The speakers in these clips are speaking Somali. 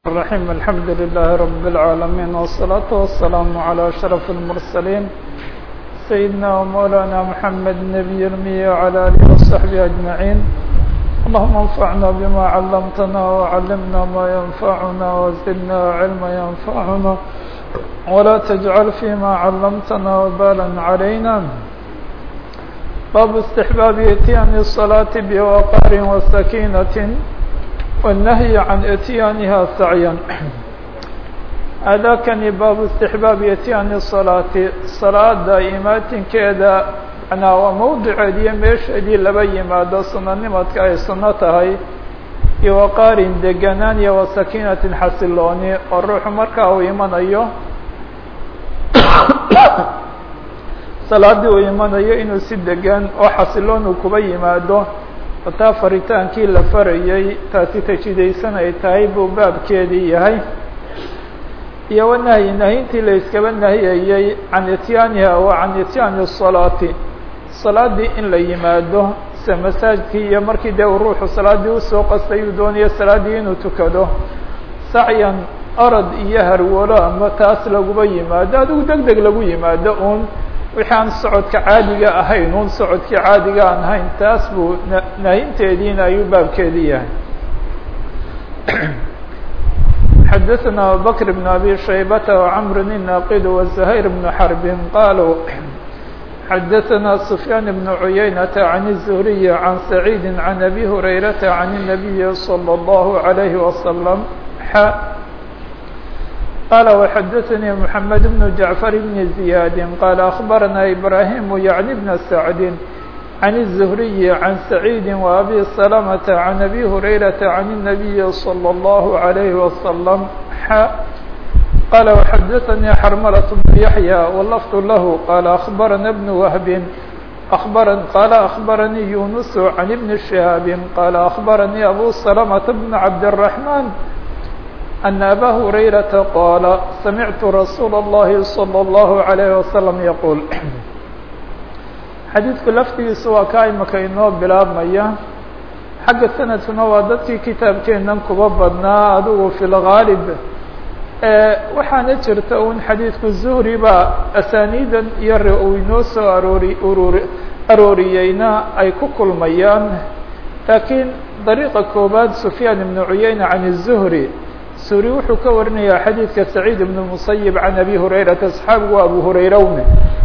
الرحيم الحمد لله رب العالمين والصلاة والسلام على أشرف المرسلين سيدنا ومولانا محمد النبي المية وعلى آله وصحبه أجمعين اللهم انفعنا بما علمتنا وعلمنا ما ينفعنا وزدنا علما ينفعنا ولا تجعل فيما علمتنا وبالا علينا باب استحباب اتيان الصلاة بوقار وسكينة والنهي عن اتيانها سعيا أdاkنi bاب استحباaب اتيان الصلاة صلاada imaatinkeeda waa mowdiceed iyo meesheedii laba yimaado sunanimadka ay suno tahay iyo waqaarin deganaan iyo وasakiinatin xasilooni oo ruuxu markaa uu imanayo salaadii uu imanayo inuu si degan oo xasiloon uu kuba yimaado taa faritaankii la farayay taasi tajidaysan ay tahay buu baabkeedii yahay iyo wanahyi nahyintii la iskaba nahiyayey can ityaaniha wa can ityaani الصalaati salaadii in la yimaado se masaajidkii iyo markii dee uu ruuxu salaadii usoo qastay uu doonayo salaaddii inuu tukado sacyan orod iyo harwalo ama taas laguba yimaado adigu deg deg lagu yimaado un wixii aan socodka caadiga ahayn un socodkii caadiga aan ahayn taas buu nahinteediina ayuu baabkeedii yahay xadaثna abubakr بn abi shaybata وcmr الnaqid وزhayr بn xrb qaluu xadaثna سfyaan بn عuyaynةa عan الزhriي عan سacيid عan abi hurayrata عan النabiyi slى الlه عalيه وsلم قال وxdثnي محمد بن جعفر بن زياد قال أخبرنا إبراهيم يعني بن سعد عن الزهري عن سعيد وأبي سلمة عن أبي هريرة عن النبي صلى الله عليه وسلم قال وxdثني حرملة بن يحيى واللفظ له قال أخبرنا بن وهب أخبر قال أخبرني يونس عن ابن شهاب قال أخبرني أبو سلمة بن عبد الرحمن أن أbا هريرة قال سمعت رsuuل اللhi صلى الله عليه وسلم يقول xadيiثku laftigiisu waa ka imaka inoo bilaabmaya xagga sanadkuna waa dadkii kitaabkeenan kuba badnaa adigu في الغاaلب waxaana jirta un xadiiثku زهري baa أسانيdan iyo uu inoo soo aroori urur arooriyeyna ay ku kulmayaan lakiin طريقa koobaad سفyان بن عuيaynة عن الزهري suri wuxuu ka warinayaa xadiidka سacيid بن المسyب عan abi هurayrata صxaabigu waa abu hurayrowne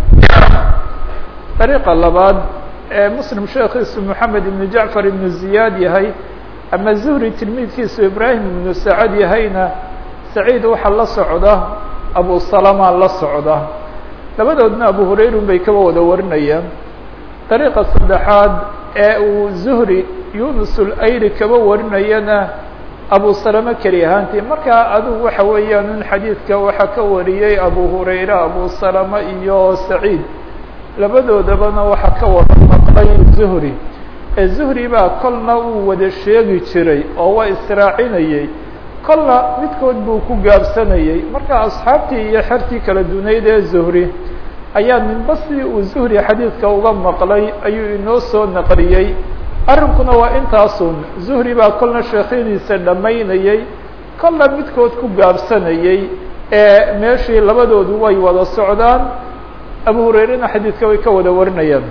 dariiqa labaad ee muslim sheekiisu moxamed ibn jacfar ibnu ziyaad yahay ama zuhri tilmiidkiisu ibrahim ibnu sacad yahayna saciid waxaa la socda abu salama la socda labadoodna abu hurayrun bay kaba wada warinayaan dariiqa saddexaad ee uu zuhri yunus ulayri kaba warinayana abu salama keli ahaantii markaa adigu waxa weeyaan un xadiidka waxaa ka wariyey abu hurayre abu salama iyo saciid labadoodabana waxaa ka wada maqlay zuhri ee zuhri baa kolna uu wada sheegi jiray oo waa israacinayey kolna midkood buu ku gaabsanayey marka asxaabtii iyo xertii kala dunayd ee zuhri ayaa ninba si uu zuhri xadiidka uga maqlay ayuu inoo soo naqliyey arrinkuna waa intaasun zuhri baa kolna sheekhyadiisa dhammaynayey kolna midkood ku gaabsanayey ee meeshii labadoodu way wada socdaan abu hurayrena xadiidka way ka wada warinayaan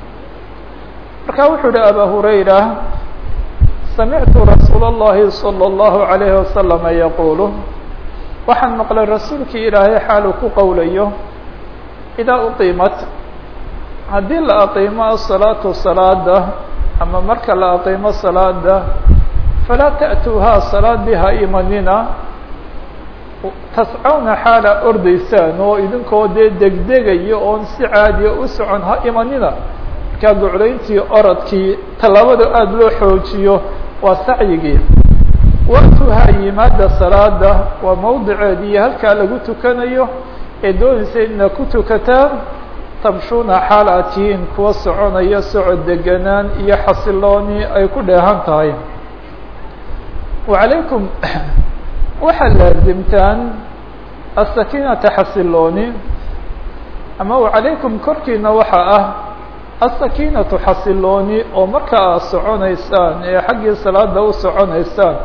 marka wuxuu uhi aba hurayra samictu rasuul الlahi salى الlahu عalayhi wasalama yaqulu waxaan maqlay rasuulkii ilaahay xaal uu ku qowlayo idaa uqiimat haddii la aqiimo asalaatu salaada ama marka la aqiimo salaada falaa ta'tuuhaa salaadii ha imanina tascawna xaala ordaysaan oo idinkoo dee degdegayo oon si caadiya u socon ha imanina markaa gocdayntii orodkii tallaabada aada loo xoojiyo waa sacyigii waqtuhaa yimaada salaada waa mowdiceedii halkaa lagu tukanayo ee doonaysa ina ku tukataan tamshuuna xaal aad tihiin kuwa soconaya socod deganaan iyo xasilooni ay ku dheehan tahay wacalaykum waxaad laazimtaan asakiinata xasilooni ama wacalaykum korkiina waxaa ah asakiinatu xasilooni oo marka aad soconaysaan ee xaggii salaada u soconaysaan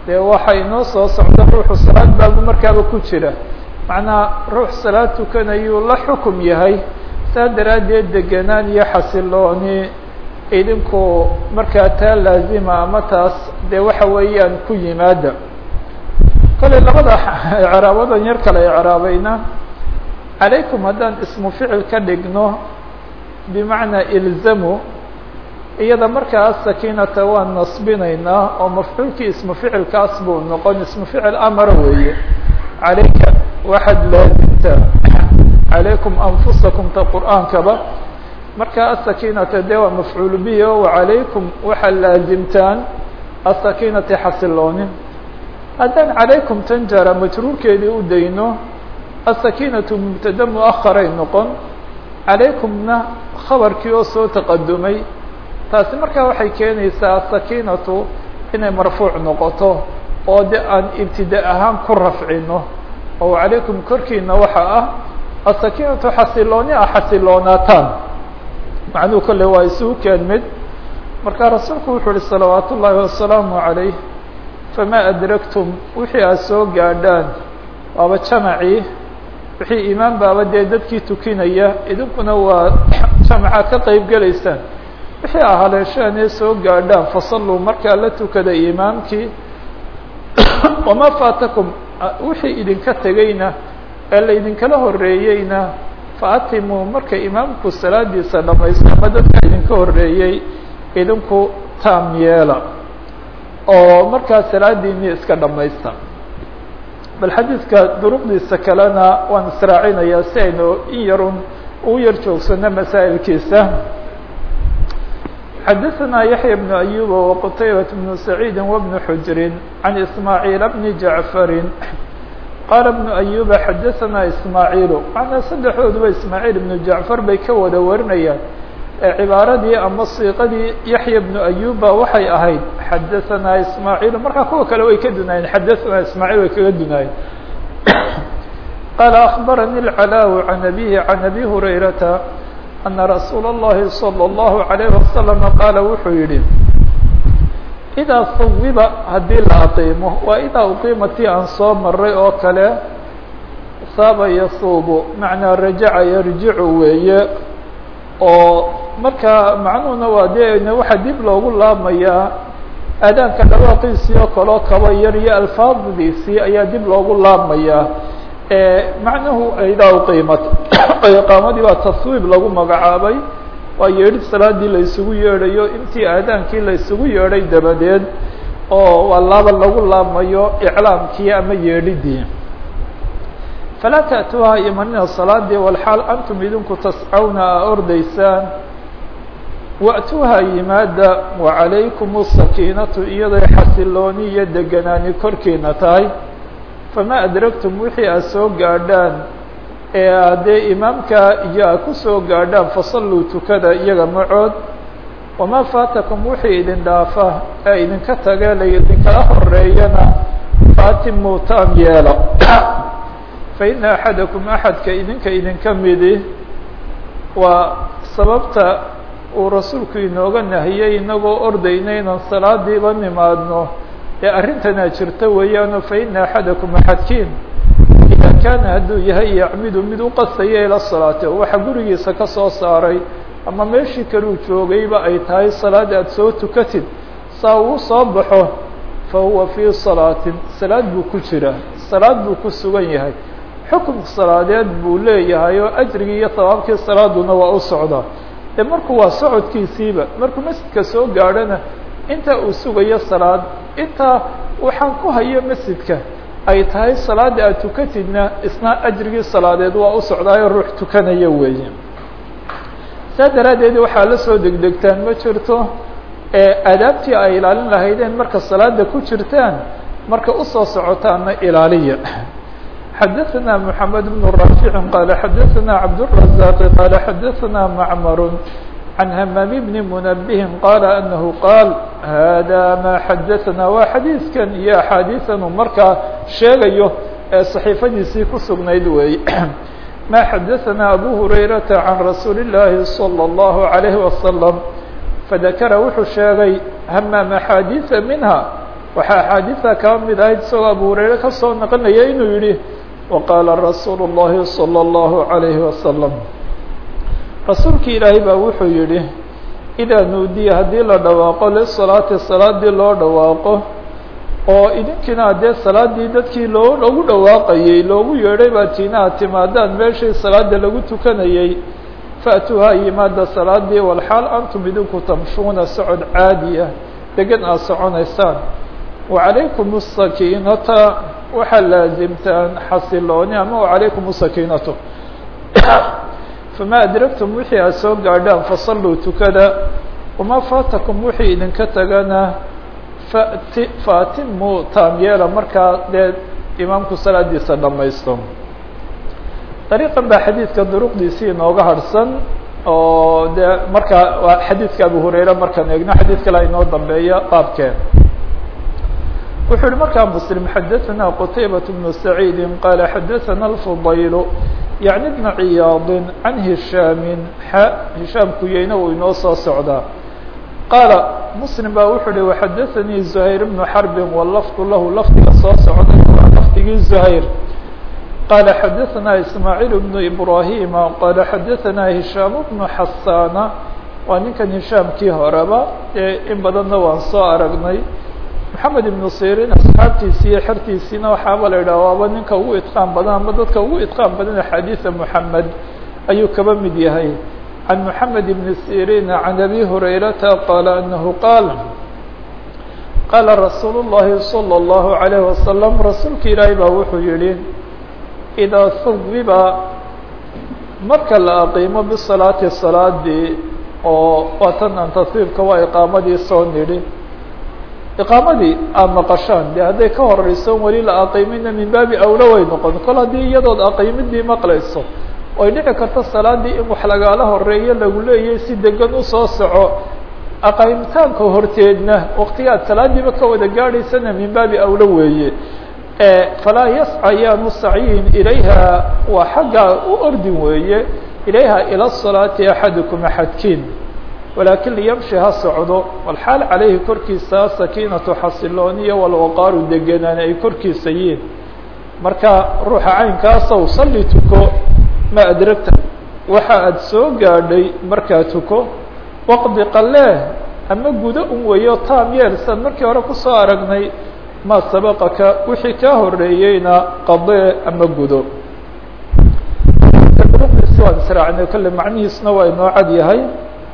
dee waxa inoo soo socda ruuxu salaad baabu markaaba ku jira macnaa ruux salaad tukanayuu la xukum yahay saa daraaddeed degenaan iyo xasilooni idinku markaa taa laazima ama taas dee waxa weeyaan ku yimaada kale labada icraabadan yar kale icraabayna calaykum haddaan ismu ficil ka dhigno bimacnaa ilzamu iyada markaa sakiinata waan nasbinaynaa oo mafcuulkii ismu ficilkaas buu noqon ismu ficil amara weeye calayka waxaad laazimtaa calaykum anfusakum ta qur'aankaba markaa asakiinata dee waa mafcuul bihi o wacalaykum waxaad laazimtaan asakiinati xasiloonin haddaan calaykum tan jara majruurkeedii u dayno asakiinatu mubtada muaharay noqon calaykumna khabarkii oo soo taqadumay taasi markaa waxay keenaysaa asakiinatu inay marfuuc noqoto oo de aan ibtida ahaan ku rafcino oo calaykum korkiina waxa ah asakiinatu xasilooni ah xasiloonaataan macnuhu kolle waa isugu keen mid markaa rasuulku wuxuu uhi salawaat ullaahi wasalaamu calayh famaa adragtum wixii aad soo gaadhaan waaba jamacii wixii imaan baaba dee dadkii tukinaya idinkuna waa jamacaad ka qeyb gelaysaan wixii a haleesheen ee soo gaadhaan fasalluu markaa la tukada imaamkii wamaa faatakum wixii idinka tegeyna ee laydinkala horeeyeyna faatimuu marka imaamku salaadiisa dhamaysto ama dadka idinka horeeyey idinku taam yeela oo markaa salaadiinii iska dhamaysta bal xadiidka duruqdiisa kalena waan israacinayaa si aynu in yarun ugu yar joogsano masaa'ilkiisa xadaثna yaحya بن أyuba وqtaybaة بن سacيidi وبن xujri عan ismaaعيil بn jaعfari qaala بن أyuba xadaثna ismaaعiilu macnaa saddexdooduba ismaaعiil بnu jaعfar bay ka wada warinayaan ee cibaaradii ama siiqadii yaحya بnu أyuba waxay ahayd xadaثna ismaaعiil markaa kuwa kale way ka dunaayeen xadaثna ismaaعiil way kaga dunaayeen qaala أخbarani الclاw عan abihi عan abi hurayrata أنa رasuul الlahi صلى الlaه عليه وasلم qaala wuxuu yihi إdaa sawiba haddii la aqiimo waa idaa uqiimatii aan soo maray oo kale saaba yasuubu macnaa rajaca yarjicu weeye oo markaa macnuhuna waa dee waxaa dib loogu laabmayaa aadaanka dhawaaqiisii oo kaleo kaba yar iyo alfaadiisii ayaa dib loogu laabmayaa macnuhu idaa uqiimat iqaamadii baa taswiib lagu magacaabay waa yeedhid salaadii la isugu yeedhayo intii aadaankii la isugu yeedhay dabadeed oo waa laaba lagu laabmayo iclaamkii ama yeedhidii falaa ta'tuuha imanina salaadii walxaal antum idinku tascawna a ordaysaan wa'tuuha yimaada wacalaykum asakiinatu iyaday xasilooni iyo deganaani korkiina tahay famaa adragtum wixii aad soo gaadhaan ee haddee imaamka iyo aad ku soo gaadhaan fasalluu tukada iyaga macood wamaa faatakum wixii idin dhaafa ee idinka tagee la idinkala horeeyana faatimu taam yeela fa ina axadakum axadka idinka idinka midi waa sababta uu rasuulku inooga nahiyey inagoo ordayna inaan salaadiiba nimaadno ee arrintanaa jirta weeyaano fa ina axadakum axadkiin idaa kaana hadduu yahay yacmidu mid u qasaya ila salaati oo waxa gurigiisa ka soo saaray ama meeshii kaluu joogayba ay tahay salaad aad soo tukatid saa uu soo baxo fa huwa fii salaatin salaad buu ku jira salaad buu ku sugan yahay xukun salaadeed buu leeyahay oo ajrigii iyo sabaabkii salaaduna waa u socdaa ee markuu waa socodkiisiiba markuu masjidka soo gaadhona inta uu sugayo salaad intaa waxaan ku hayo masjidka ay tahay salaada aad tukatidna isna ajrigii salaadeed waa u socdaayo ruux tukanaya weeye saa daraaddeed waxaa la soo degdegtaan ma jirto ee aadaabtii ay ilaalin lahaydeen marka salaada ku jirtaan marka usoo socotaana ilaaliya xadaثna mحamed بن رافع qال xadaثna cabdالرزاq qال xadaثna mcmr عن hmام بن منبه qال أنه qاal hada ma xadaثna waa xadiiثkan iyo أxaadiiثan uu markaa sheegayo ee صaحيifadiisii ku sugnayd weey ma xadaثna أbو هurayرaةa عan رasuul الlahi صلى الله عليه وسلم fadakra wuxuu sheegay hmam أxaadiiثa minha waxaa axaadiida kaa mid ahayd isagoo abu hurayre kasoo naqanaya inuu yihi waqaala rasuulu الlahi salى الlahu عalayhi wasalam rasuulki ilaahay baa wuxuu yihi idaa nuudiya haddii la dhawaaqo lisalaati salaadii loo dhawaaqo oo idinkiina haddee salaadii dadkii loo loogu dhawaaqayey loogu yeedhay baa tiinaha timaadaan meeshii salaada lagu tukanayey fa'tuuha yimaada salaadii walxaal antum idinku tamshuuna socod caadiya degan aad soconaysaan wacalaykum asakiinata waxaa laasimtaan xasilooni ama wacalaykum asakiinatu famaa adragtum wixii aad soo gaadhaan fasalluu tukada wamaa faatakum wixii idinka tagana fati faatimu taamyeela markaa dee imaamku salaadiisa dhamaysto dariiqan baa xadiidka duruqdiisii inooga harhsan oo dee markaa waa xadiidka abu hurayre markaan eegno xadiid kale inoo dambeeya baabkeen wuxuu yihi markaa mslim xadaثna qtaybaة بن سacيidi qala xadaثna الfضayl yaعni بna ciyaadi can hishaami xa hishaam kuyeyne uu inoo soo socdaa qaala mslim baa wuxuu hi waxadaثanii زuhayr بnu xarbi wlafdu lahu lafdiga soo socday waa lafdigii زuhayr qala xadaثna ismaaعiil بnu ibrahima qala xadaثna hishaam بnu xasana waa ninkan hishaamkii horeba ee in badanna waan soo aragnay maxamed ibnu sirin asxaabtiisi iyo xertiisiina waxaaba la yidhaha waaba ninka ugu itqaan badan ama dadka ugu itqaan badan axaadiisa moxamed ayuu kaba mid yahay can moxamed ibni sirin can abi hurayrata qaala anahu qaal qaala rasuulu llahi salى اllahu عalayh wasalam rasuulka ilaahay baa wuxuu yihi idaa hubiba marka la aqiimo bisalaati salaadii oo waatan an taswiibka waa iqaamadii soo nidhi iqaamadii aada maqashaan de hadday ka horeyso weli la aqiimina min baabi awla way noqon kol haddii iyadood aqiimidii maqlayso oy dhici karto salaadii in wax lagaala horeeyo lagu leeyahy si degan usoo soco aqaymitaanka horteedna waktigaad salaadiiba ka wada gaadhaysana min baabi awla weeye falaa yasca yaanu sacyin ilayha waa xaggaa u ordin weeye ilayha ila salaati axadukum axadkiin walaakin liyamshi ha socdo walxaal calayhi korkiisa sakiinatu xasilooniya walwaqaaru deganaan ay korkiisa yiin marka ruuxa caynkaasow salli tuko ma adragta waxa aad soo gaadhay markaa tuko waqdi qalee ama gudo un weeyo taam yeel san markii hore kusoo aragnay maa sabaqaka wixii kaa horeeyeyna qadee ama gudo waan israacnay kolle macnihiisna waa inoo cad yahay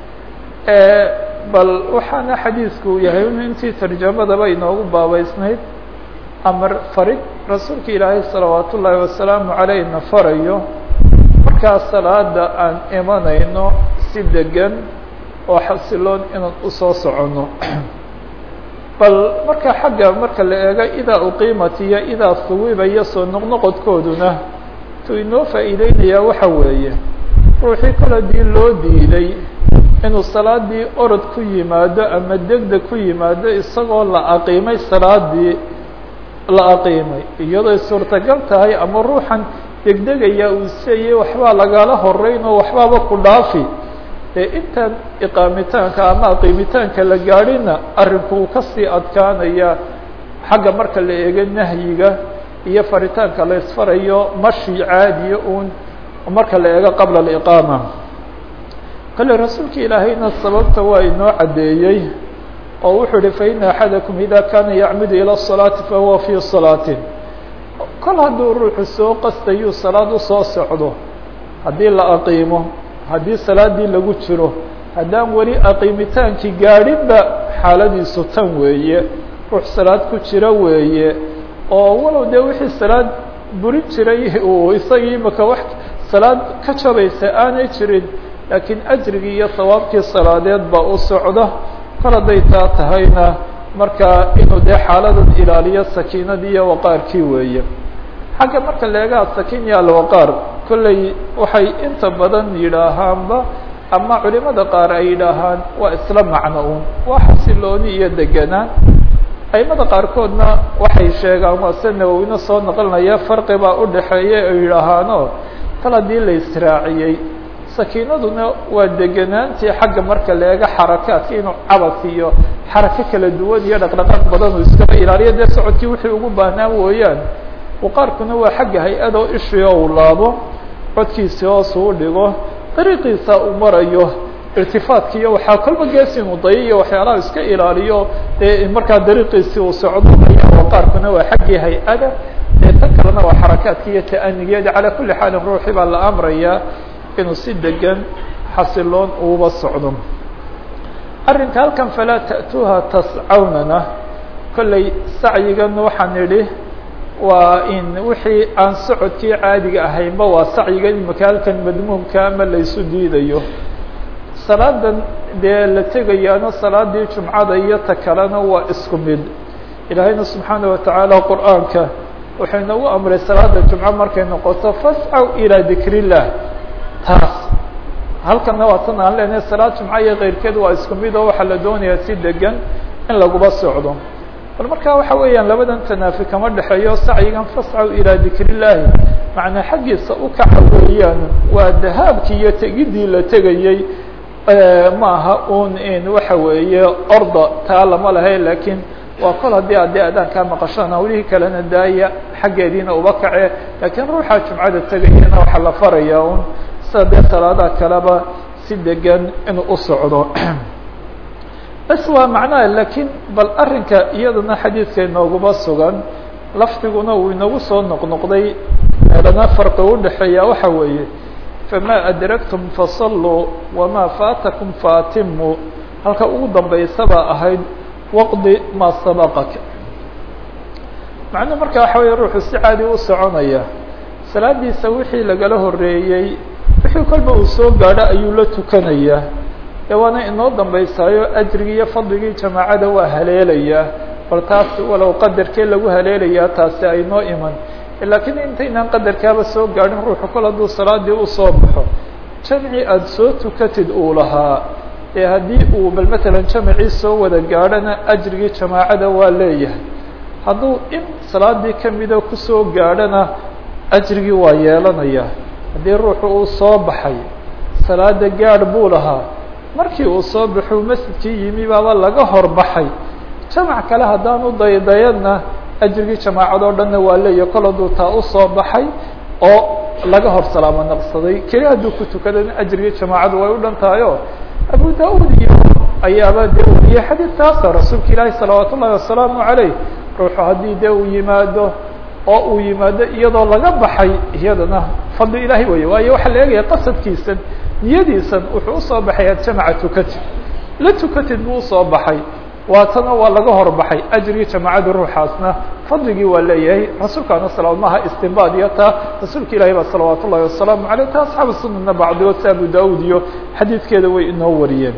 bal waxaana xadiidku yahay in intii tarjamadaba inoogu baabeysnayd amar farid rasuulka ilaahay salawaat ullaahi wasalaamu caleyhna farayo markaa salaada aan imanayno si degan oo xasiloon inaan usoo soconno bal marka xagga marka la eego idaa uqiimat iyo idaa suwiba iyo soo noqnoqodkooduna tu inoo faa'iideynayaa waxa weeye ruuxii kale dii loo diiday inuu salaadii orod ku yimaado ama degdeg ku yimaado isagoo la aqiimay salaadii la aqiimay iyadooy suurtagal tahay ama ruuxan degdegaya uu isleeyay waxbaa lagala horeyn oo waxbaaba ku dhaafi ee intaan iqaamitaanka ama aqiimitaanka la gaadhina arrinku uu kasii adkaanaya xagga marka la eego nahyiga iyo faritaanka la isfarayo mashi caadiya uun marka la eego qabla aliqaama kale rasuulka ilaahayna sababta waa inoo caddeeyey oo wuxuu ihi faina axadakum ida kana yacmidu ilى الصalaati fahuwa fii salaatin kol hadduu ruuxu soo qastayuu salaad usoo socdo haddii la aqiimo haddii salaadii lagu jiro haddaan weli aqiimitaankii gaadhinba xaaladiisu tan weeye ruux salaad ku jira weeye oo walow dee wixii salaad burin jiray uu isagii imaka wax salaad ka jabaysa aanay jirin laakiin ajrigii iyo sawaabkii salaadeed baa u socda kol hadday taa tahayna markaa inuu dee xaaladan ilaaliyo sakiinadii iyo waqaarkii weeye xagga marka leegaha sakiin iyo alwaqaar kolley waxay inta badan yidhaahaanba ama culimada qaar ay yidhaahaan waa isla macno un waa xasilooni iyo deganaan aimada qaarkoodna waxay sheegaan waa se nawowina soo noqonaya farqi baa udhaxeeya ay yidhaahaano kal haddii la israaciyey sakiinaduna waa deganaantii xagga marka la eego xarakaadka inuu cabas iyo xarako kala duwan iyo dhaqdhaqaaq badan uu iskaba ilaaliyo dee socodkii wixii ugu baahnaa mooyaan waqaarkuna waa xagga hay-adoo ishii oo uu laabo codkiisi hoos uu dhigo dariiqiisa uu marayo irtifaadka iyo waxaa kolba gees inuu dayo iyo waxyaalaha iska ilaaliyo dee markaa dariiqiisii uu socdo ayaa waqaarkuna waa xaggii hay-ada dee tan kalena waa xarakaadka iyo ta'anigeeda calaa kulli xaalin ruuxii baa la amrayaa inuu si degan xasiloon uuba socdo arrinka halkan falaa ta'tuuha tascawnana kollay sacyigan waxaan idhi waa in wixii aan socodkii caadiga ahaynba waa sacyiga imika halkan madmuumka ama laysu diidayo salaadan dee la tegayaana salaadii jumcada iyo ta kalena waa isku mid ilaahayna subxaana watacaala qur'aanka wuxuu inagu amray salaada jumco markay noqoto fascaw ilaa dikr illah taas halkana waa tan aan leenahay salaad jumco iyo keyrkeed waa isku mid oo waxaa la doonayaa si degan in laguba socdo bal markaa waxa weeyaan labadan tanaafi kama dhexeeyo sacyigan fascaw ilaa dikr illaahi macnaa xaggiisa u kaca weeyaan waa dahaabkii iyo tegidii la tegayey maaha un in waxa weeye orda taa lama lahay lakiin waa kol haddii adee adaankaa maqashaan hawlihii kalena daaya xaggeediina uba kace laakiin ruuxa jumcada tegayana waxaa la farayaa un sida dee salaadaha kaleba si degan inuu u socdo bas waa macnaha lakiin bal arrinka iyadana xadiidka inooguma sugan lafdiguna uu inagu soo noqnoqday meelana farqi udhexeeya waxa weeye fama adraktum fasalluu wamaa faatakum faatimu halka ugu dambaysaba ahayd waqdi maa sabaqaka macnuhu marka waxa weeye ruuxu si caadi u soconaya salaadiisa wixii lagala horeeyey wixii kolba uu soo gaadho ayuu la tukanayaa ee waana inoo dambaysaayo ajrigii iyo fadligii jamaacada waa haleelayaa bal taas walow qadarkee lagu haleelayaa taasi aynoo iman laakiin intaynaan qadarkaaba soo gaadhin ruuxu kol hadduu salaadii usoo baxo jamci aada soo tukatid uu lahaa ee haddii uu bal matalan jamacii soo wada gaadhona ajrigii jamaacada waa leeyahay hadduu in salaadii kamida kusoo gaadhona ajrigii waa yeelanaya haddii ruuxu uu soo baxay salaada gaadh buu lahaa markii uu soo baxuu masjidkii yimi baaba laga horbaxay jamac kale haddaanu daydayadna ajrigii jamaacadoo dhanna waa leeyahay kol hadduu taa usoo baxay oo laga hor salaamo naqsaday keli hadduu ku tukadana ajrigii jamaacadu way u dhan tahayo abu da-ud iyo ayaaba dee wariyey xadiidkaasa rasuulka ilaahi salawaat ullahi wasalaamu caleyh ruuxu haddii dee uu yimaado oo uu yimaado iyadoo laga baxay iyadana fadli ilaahay weeye waayo waxaa la eegaya qasadkiisan niyadiisan wuxuu usoo baxay ad jamaca tukatid la tukatid buu usoo baxay waatana waa laga horbaxay ajrigii jamaacada ruuxaasna fadligii waa leeyahay rasuulkaana salamaha istinbaad iyo taa rasuulka ilahi baa salawaat ullahi wasalaamu aleyh ta asxaabu sunana bacdigood si abu da-ud iyo xadiidkeeda way inoo wariyeen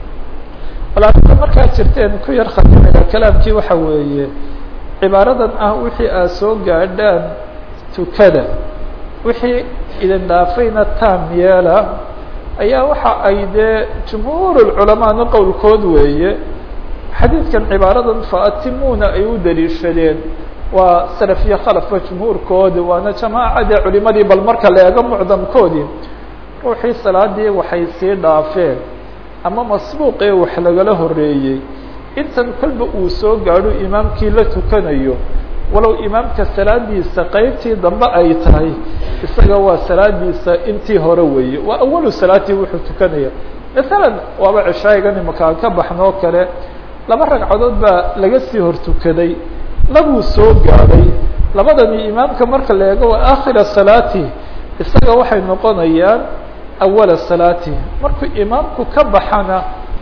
walaaia markaad jirteen ku yar khatimaya kalaamkii waxa weeye cibaaradan ah wixii aad soo gaadhaan tukada wixii idin dhaafayna taam yeela ayaa waxa ay dee jumhuur culamaana qowlkood weeye xadiidkan cibaaradan faatimuuna ay u daliishadeen waa salaf iyo khalafba jumhuurkoodi waana jamaacadii culimadii bal marka la eego mucdamkoodii ruuxii salaadii waxay sii dhaafeen ama masbuuqee wax lagala horeeyey intan kolba uu soo gaadho imaamkii la tukanayo walow imaamka salaadiisa qeybtii dambe ay tahay isaga waa salaadiisa intii hore weeye waa awalu salaatii wuxuu tukanaya masalan waaba ceshaayigan imaka aan ka baxnoo kale laba ragcadood baa laga sii hor tukaday labuu soo gaadhay labadani imaamka marka la eego waa aakhira salaati isaga waxay noqonayaan awala salaati markuu imaamku ka baxana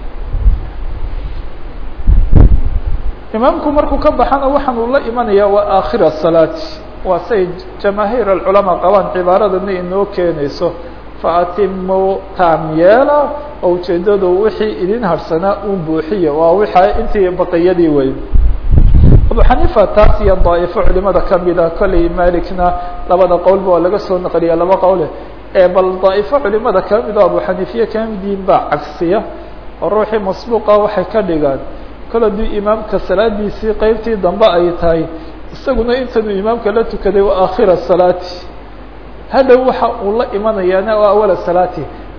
imaamku markuu ka baxana waxaan uu la imanaya waa aakhira salaati waa say jamaahiir alculamaa qabaan cibaaradana inoo keenayso faatimu taam yeela oo ujeedadu wixii idin harsanaa un buuxiya waa wixa intii baqiyadii wey abu xaniifa taas iyo daa'ifo culimada kamida kolley malikna labada qowlba waa laga soo naqliya laba qowle bal daa'ifo culimada kamid oo abu xaniifiye kamidiin baa cagsiya oo ruuxii masbuuqa waxay ka dhigaan kol hadduu imaamka salaadiisii qeybtii dambe ay tahay isaguna intanuu imaamka la tukaday waa aakhira salaati hadhow waxa uu la imanayaana waa awala salaati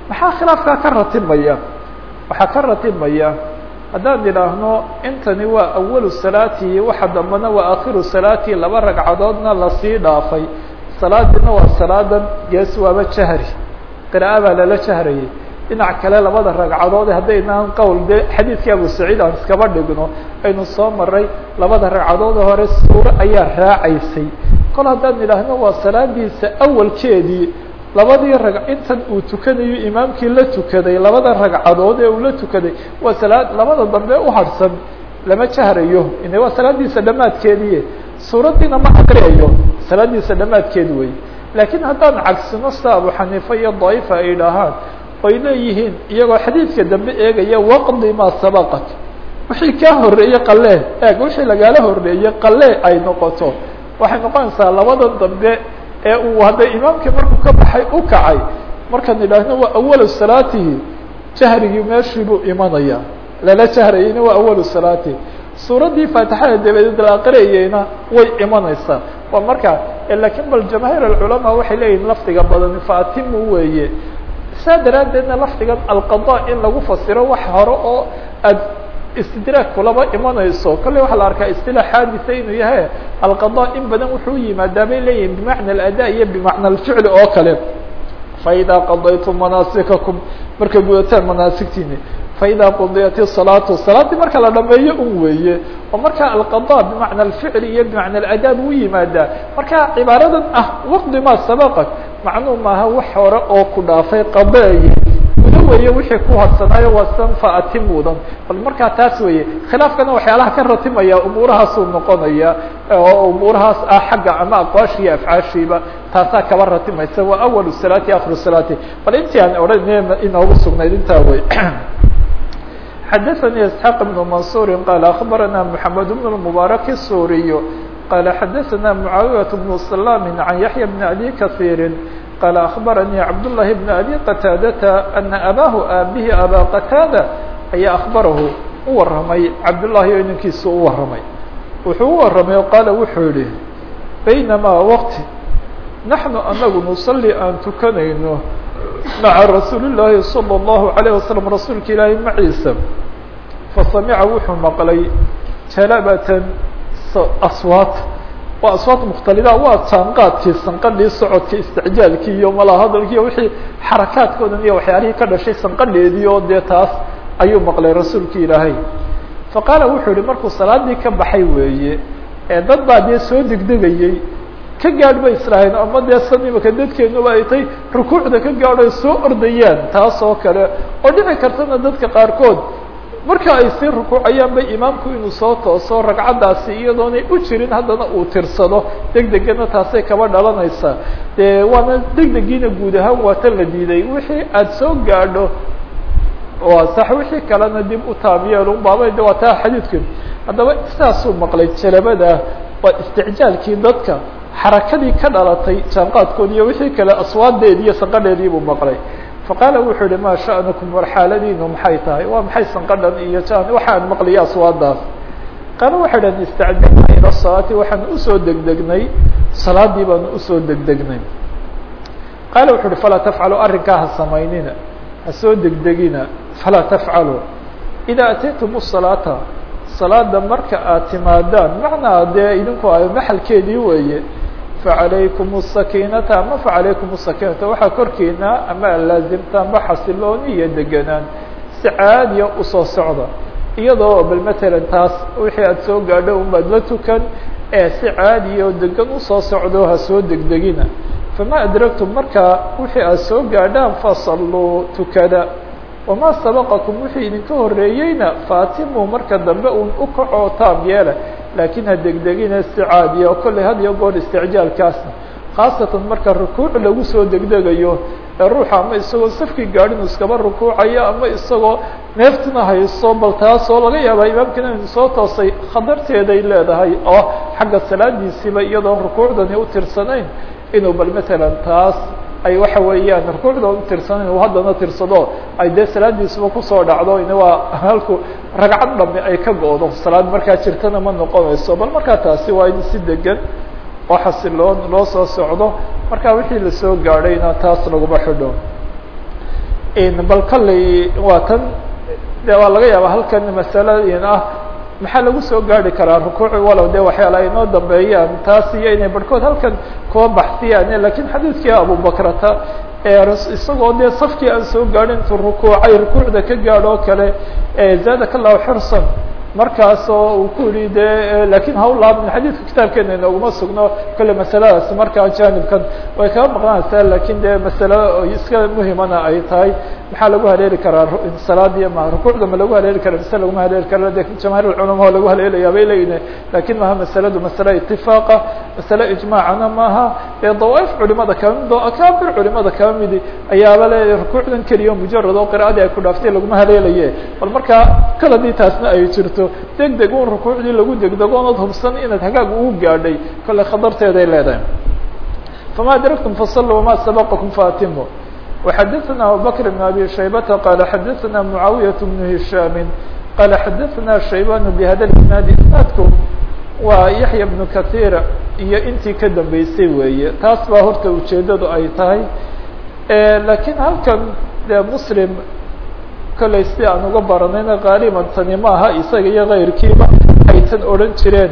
maxaa khilaafkaa ka ratibmaya waxaa ka ratibmaya haddaan idhaahno intani waa awalu salaatihi waxa dambana waa akhiru salaatihi laba ragcadoodna lasii dhaafay salaadiina waa salaadan gees waaba jahri qira'a baa lala jahrayay dhinac kale labada ragcadood haddaynaan qowl de xadiidkii abu saciid aan iskaba dhigno aynu soo maray labada ragcadood hore suuro ayaa raacaysay kol haddaan idhaahno waa salaadiisa awalkeedii labadii rag intan uu tukanayo imaamkii la tukaday labada ragcadood ee uu la tukaday waa salaad labada dambe uharhsan lama jahrayo ine waa salaadiisa dhammaadkeedii suuraddiina ma akriyayo salaadiisa dhammaadkeed wey laakiin haddaan cagsino sida abu xaniifa iyo daifa ay dhahaan oy leeyihiin iyagoo xadiidka dambe eegaya waqdi maa sabaqat wixii kaa horeeyey qalee eeg wixii lagaala horeeyey qalee ay noqoto waxay noqonaysaa labada dambe ee uu hadda imaamkii markuu ka baxay u kacay markaan idhaahno waa awalu salaatihi jahrigii meeshii buu imanaya lala jahrayeyna waa awalu salaatihi suuraddii faatixada dabadeed la aqriyayeyna way imanaysaa waa markaa lakiin bal jamaahiir alculamaa waxay leeyihin lafdiga badani faatimu weeye saa daraaddeedna lafdigan alqada in lagu fasiro wax hore oo aad istidraag kulaba imanayso kolley waxaa la arkaa istilaax xaadisa inuu yahay alqada in badan wuxuu yimaadaa bay leeyihin bimacna alada iyo bimacna alficli oo kale faidaa qadaytum manaasikakum markay gudataan manaasigtiini faida qudiyat الsalaatu salaaddii marka la dhameeyo un weeye oo marka alqada bimacna alficli iyo bimacna alada buu yimaadaa marka cibaaradan ah waqdi ma sabaqat macnuu maaha wax hore oo ku dhaafay qadeeye guda weeye wixii ku hadsanaayo waa san faatimudan bal markaa taas weeye khilaafkana waxyaalaha ka ratimaya umuurahaasuu noqonaya oo umuurahaas ah xagga ama aqwaasha iyo afcaashiiba taasaa kaba ratimaysa waa awalu salaati akhiru salaati bal intii aan odhan inoogu sugnayd intaa wey xdثnي اسحاq بن منصور qال أخبرنا محمد بن المبارك السوري qال xdثna معاaوية بن سلام عن يحيى بن أبي كثير qال أخبرني عبدالله بن أبي قتاadة أن أbاه aabه أbا قتاadة ayaa أخبره u waramay cabdاللahi o ninkiisa u waramay wuxuu u waramay qاaل wuxuu yihi بينما وqت نحن anagu نصلي aan tukanayno maعa rasuuli الlaahi صلى الlaه عليه وسلم rasuulka ilaahi maciisa fasamica wuxuu maqlay jalabatan aswaat waa aswaat mukhtalida waa jaanqaadkii sanqadhii socodkii isticjaalkii iyo mala hadalkii wixii xarakaadkoodan iyo waxyaalihii ka dhashay sanqadheedii oo dee taas ayuu maqlay rasuulka ilaahay faqaala wuxuu yihi markuu salaadii ka baxay weeye ee dad baa dee soo degdegayey ka gaadh bay israaheen ama dee san imika dadkeenuba ay tay rukuucda ka gaadho ay soo ordayaan taas oo kale oo dhici kartana dadka qaarkood marka ay sii rukuucayaan bay imaamku inuu soo tooso ragcaddaasi iyadoonay u jirin haddana uu tirsado degdegana taasay kaba dhalanaysaa dee waana degdegiina guud ahaan waa tan la diiday wixii aada soo gaadho waa sax wixii kalena dib u taamyeelun baaba de waa taa xadiidku haddaba sidaasuu maqlay jalabada waa isticjaalkii dadka xarakadii ka dhalatay jaanqaadkood iyo wixii kale aswaadeedi iyo sanqadheedii buu maqlay faqaala wuxuu yihi maa sha'nukum war xaaladiinu maxay tahay waa maxay sanqadhan iyo jan waxaan maqliya aswaadaas qaala waxay dhahen istacjalna ila salaati waxaan usoo degdegnay salaadii baanu usoo degdegnay qaala wuxu uhi falaa tafcalu arrinkaa ha samaynina ha soo degdegina falaa tafcalu idaa ataytum salaata salaada marka aad timaadaan macnaa dee idinku ay maxalkeedii weeye facalaykum sakiinata ama facalaykum sakiinata waxaa korkiina ama alaazimta ama xasilooni iyo deganaan si caadiya usoo socda iyadoo bal matalan taas wixii aada soo gaadho unbaad la tukan ee si caadiya oo degan usoo socdo ha soo degdegina fama adragtum markaa wixii aad soo gaadhaan fasalluu tukada wamaa sabaqakum wixii idinka horeeyeyna faatimu marka dambe un u kacoo taam yeela laakiin ha degdegina si caadiya oo kolley had iyo goor isticjaalkaasna khaasatan marka rukuuc lagu soo degdegayo ee ruuxa ama isagoo safkii gaadhin iskaba rukuucayo ama isagoo neeftuna hayso bal taasoo laga yaabaa imaamkiina inu soo toosay khatarteeday leedahay oo xagga salaadiisiiba iyadoon rukuucdani u tirsanayn inuu bal matalan taas ay waxa weeyaan rukuucda u tirsanayn uu haddana tirsado ay dee salaadiisuba kusoo dhacdo in waa halku ragcad dhami ay ka go-do salaad markaa jirtana ma noqonayso bal markaa taasi waa in si degan oo xasiloon loo soo socdo marka wixii lasoo gaadhayna taas laguma xidho bal kalley waa tan de waa laga yaaba halkan masalain ah maxaa lagu soo gaari karaa rukuuci walow de waxyaala ay noo dambeeyaan taas iyo inay barhkood halkan kuwa baxsiyaan lakin xadiidkii abubakrata isagoo dee safkii aan soo gaadhin intuu rukuucay rukuucda ka gaadh oo kale zaadaka allahu xirsan markaasoo uu ku yihi de lakin ha u laabmin xadiidka kitaabkeena inooguma sugno kale masaladaas markaa janibkan way kaga maqnaanaysaa lakin de masalo iska muhimana ay tahay maxaa lagu haleeli karaa salaadiya ma rukuucda ma lagu haleeli kara mise laguma haleeli kara de jamahir culama lagu haleelaya bay leeyihin lakin maha masaladu masale itifaaqa masale ijmaacana maaha dee dawaaif culimada kaba mid oo akaabir culimada kaba midi ayaaba le rukuucdan keliya mujarad oo qira'adii ay ku dhaaftay laguma haleelaye bal markaa kaladii taasna ay jirto deg deg un rukuucdii lagu degdego oonad hubsan inaad hagaag ugu gaadhay kale khatarteeday leedahay fama adraktum fasaluu wama sabaqakum faatimu وxadثna abubكر بن abي شhaybةa qال xadثna معaawiyaة بن هiشhاm qال xadثna شhaybاn بhada isناad isنaadku waa yaحya بن kaثيr iyo intii ka dambeysay weeye taas baa horta ujeedadu ay tahay lakiin halkan de mslim kolley si aan uga baranayna qaaliban tani maaha isaga iyo kayrkiiba ay tan odhan jireen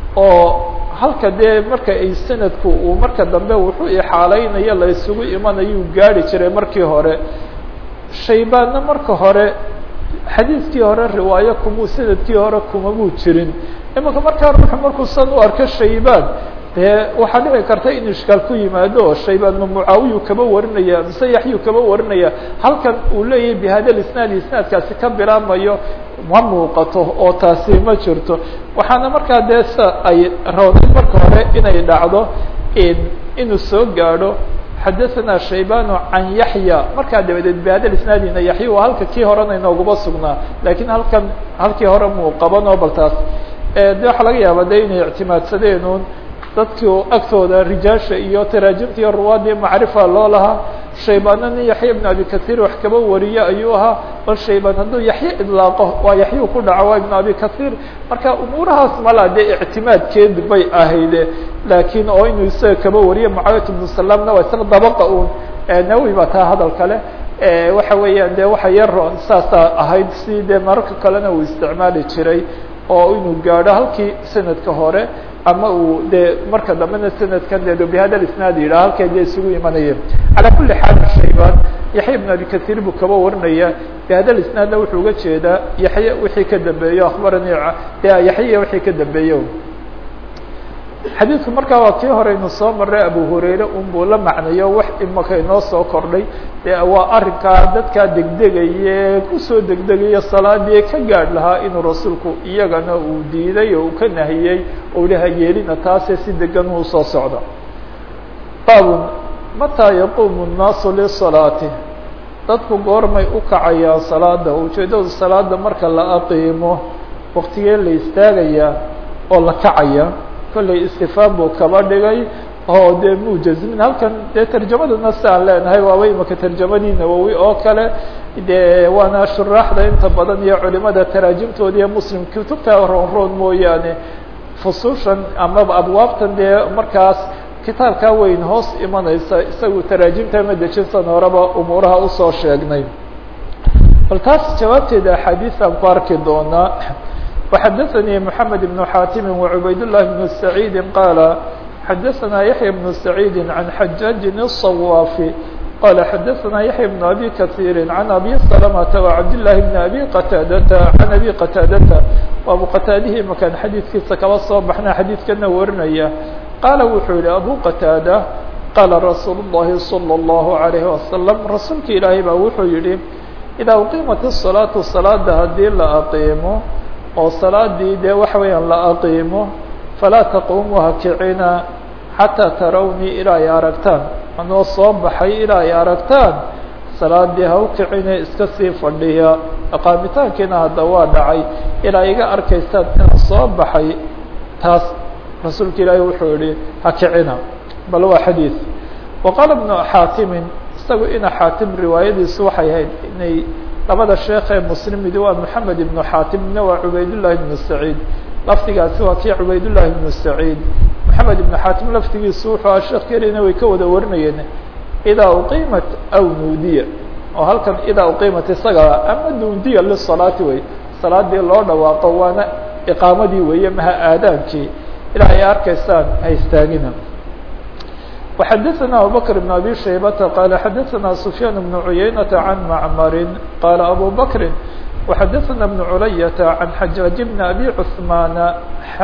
oo halka dee marka ay sanadku uu marka dambe wuxuu ixaalaynayo la isugu imanayuu gaari jiray markii hore shaybaanna marka hore xadiidkii hore riwaayo kumuu sanadkii hore kumamuu jirin imanka markaa ruuxu markuu san u arko shaybaan dee waxaa dhici karta in ishkaal ku yimaado oo shaybaan ma mucaawiyu kaba warinaya mise yaxyu kaba warinaya halkan uu leeyahay bihada isnaad isnaadkaasi ka bilaabmayo ma muuqato oo taasi ma jirto waxaana markaa dee sa ay roonay marka hore inay dhacdo inuu soo gaadho xadaثna shaybanu can yaxya markaa dabadeed bihada isnaadina yaxya waa halka kii horena inooguma sugnaa lakin halkan halkii hore muu qabanoo bal taas de waxaa laga yaaba de inay ictimaadsadeen un dadkii agtooda rijaasha iyo taraajimta iyo ruwaadii macrifa loo lahaa shaybana nin yaxya ibn abi kahiir wax kaba wariye ayuu ahaa bal shaybaan hadduu yaxye idlaaqo waa yaxyu ku dhaco waa ibn abi kahiir marka umuurahaas mala dee ictimaadkeedi bay ahayde laakiin oo inuu isaga kaba wariye mucaawiyat ibnu salamna waa isla dabaqa un nawi baa taa hadal kale waxa weeyaan de waxa yaroon saasaa ahayd si dee mararka kalena uu isticmaali jiray oo inuu gaadho halkii sanadka hore ama uu de marka dambena sanadkan de bihada isnaad yidhah halkay de isugu imanayeen calaa kuli xaal shaybaan yaxya ibn abi kahiir buu kaba warinaya bihada isnaadna wuxuu uga jeedaa yaxye wixii ka dambeeyo akhbarani de yaxya wixii ka dambeeyo xadiidku markaa waa kii hore inu soo maray abu hurayre un buu la macnayo wax imaka inoo soo kordhay de waa arrinkaa dadkaa degdegaye kusoo degdegaya salaadii ka gaadh lahaa inuu rasuulku iyagana uu diiday oo uu ka nahiyey ou laha yeelina taase si degan uu soo socda baabun mataa yaquumu الnaasu lisalaati dadku goormay u kacayaan salaada ujeedadu salaada marka la aqiimo waktigee la istaagayaa oo la kacaya kolley istifaam buu kaba dhigay oo dee mujazmin halkan dee tarjamadana si aan leenahay waaba imaka tarjamadii nawowi oo kale de waana shuraaxda inta badan iyo culimada taraajimtooda iyo muslim kutubta roon roon mooyaane fusushan amaba abwaabtan dee markaas kitaabkaa weyn hoos imanaysa isagu taraajimta ma dejinsan horeba umuuraha usoo sheegnay bal taas jawaabteeda axaadiis aan ku arki doonaa وxdثnي محمد بن xاtم وعbayd الله بن سعيد qال xdثna يحيى بن سعيد عن حجاج الصواف qال xdثna يحيى بن أbي كثير عن أbي سلمة وعبد الله بن أbي qتاadة عن أbي qتاadة abu qتاadhi makan xadيiثkiisa kaba soo baxna xadيiثkana warinaya qاala wuxuu yihi أbو qتاadة qاla رasuuل اللhi صلى الله عليه وسلم rasuulka ilaahay baa wuxuu yihi إذا uqimat الصلاaة صلاada hadii la aqiimo oo salaadii dee waxa weeyaan la aqiimo falaa taquumu hakicina xataa tarawnii ilaa ay aragtaan anoo soo baxay ilaa ay aragtaan salaadii ha u kicine iska sii fadhiya aqaamitaankiina hadda waa dhacay ilaa iga arkaysaan inaan soo baxay taas rasuulka ilaahi wuxuu yihi ha kicina bal waa xadiid wa qaala bnu xaatimin isagu ina xaatim riwaayadiisu waxay ahayd inay labada sheekh ee muslim midi waa moxamed ibnu xaatim midna waa cubaydullahi ibnu saciid lafdigaasi waa kii cubaydullahi ibnu saciid moxamed ibnu xaatim lafdigiisu wuxuu aha sheekh kelina way ka wada warinayeen idaa uqiimat aw nuudiya oo halkan idaa uqiimat isaga ama dundiya lisalaati wey salaadii loo dhawaaqo waana iqaamadii weeye maha aadaankii ilaa ay arkaysaan ha istaagina وxadثna abubكر بن abي شhaybةa qال xadثna سفyاn بن عuyaynة عن معmr qال abو bكri وxadثna بن عuلyة عن xajاaج بن أbي cثمان x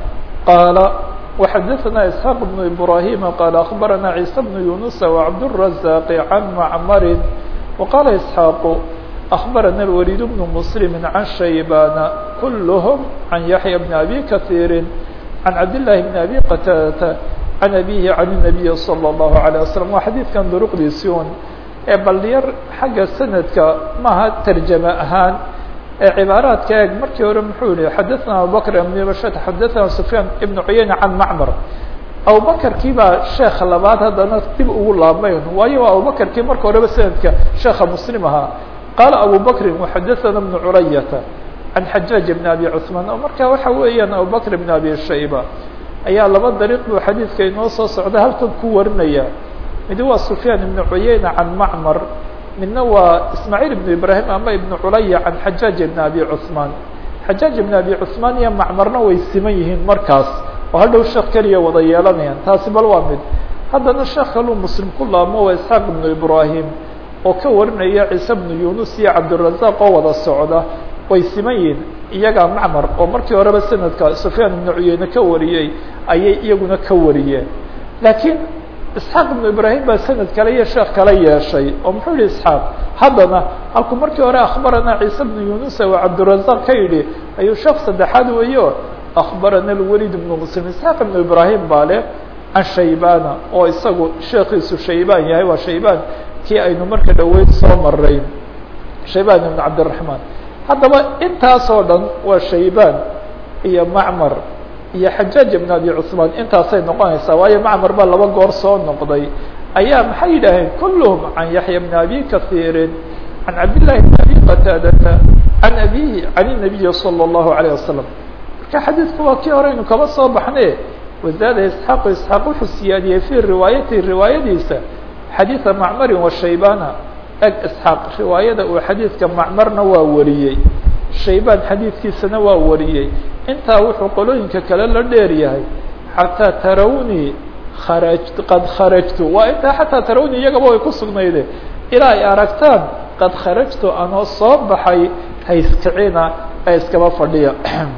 qال وxadثna إسحاq بن إبراهيم qال أخبرna عيسى بن يuنس وعبدالرزاق عن معmr وqال إسحاq أخبرna الوليد بن مسلم عن شhaybان كلهم عن يحيى بن أbي كثير عن عبد الله بن أbي qتاdة عن أبيه عن النبي صلى الله عليه وسلم waa xadيiثkan drqdiisi un ee bal yar xagga sanadka maha ترjame ahaan ee cibaaraadka eeg markii hore muxuu yihi xadثna abubكر بن bشhت xadثna سفyاn بن عuyayنة عن معmر abubكرkii baa sheeka labaad haddana dib ugu laabmayn waayo waa abubكرkii marka horeba sanadka sheeka msلم ahaa qال أبو بكر وxadثna بن عuلyة عن حجاج بن أبي عثمان oo marka waxa weeyaan abubكر بن أبي شhaybة ayaa laba dariiq buu xadiidka inoo soo socda halkan ku warinaya mid waa سفyاn iبن عuyayنة عan معmر midna waa ismاعيل iبن ibrahim ama iبن culya عan xajاaج iبن أbي cثmaan xajاaج iبن أbي cثmaan iyo macmarna way siman yihiin markaas oo hadhow sheekh keliya wada yeelanayaan taasi bal waa mid haddana sheekh kaluu mslim ku laamo waa isحاaq iبن ibrahim oo ka warinaya ciise بن yunus iyo cabdالرaزاq oo wada socda way siman yihiin iyagaa macmar oo markii horeba sanadka sufyaan ibnu cuyeyne ka wariyey ayay iyaguna ka wariyeen laakiin isxaaq ibnu ibraahim baa sanad kale iyo sheekh kale yeeshay oo muxuu yihi isxaaq haddana halkuu markii hore akhbarana ciise bnu yunusa waa cabdirazaq ka yidhi ayuu sheekh saddexaad weeyo akhbarana alwelid ibnu muslim isxaaq ibnu ibraahim baa leh can shaybana oo isagu sheekiisu shaybaan yahay waa shaybaan kii aynu marka dhoweyd soo maray shaybaan ibnu cabdiraxmaan haddaba intaasoo dhan waa shaybaan iyo macmar iyo xajaaj ibn abi cثmaan intaasay noqonaysaa waayo macmar baa laba goor soo noqday ayaa maxay yidhaaheen kulluhum can yaxya bn abi kahiirin can cabdillahi bn abi qataadata can abihi can الnabiyi salى الlahu عalيه wasalam marka xadiidku waa kii horeynu kaba soo baxne wazaada isxaaq isxaaq wuxuu siyaadiyey fii riwaayatihi riwaayadiisa xadiiثa macmarin wa shaybana eg isxaaq riwaayada uu xadiidka macmarna waa wariyey shaybaan xadiidkiisana waa wariyey intaa wuxuu qolooyinka kale la dheer yahay xataa tarawni kharaj qad kharajtu waa intaa xataa tarawni iyagaba way ku sugnayde ilaa ay aragtaan qad kharajtu anoo soo baxay hayskicina ee iskaba fadhiya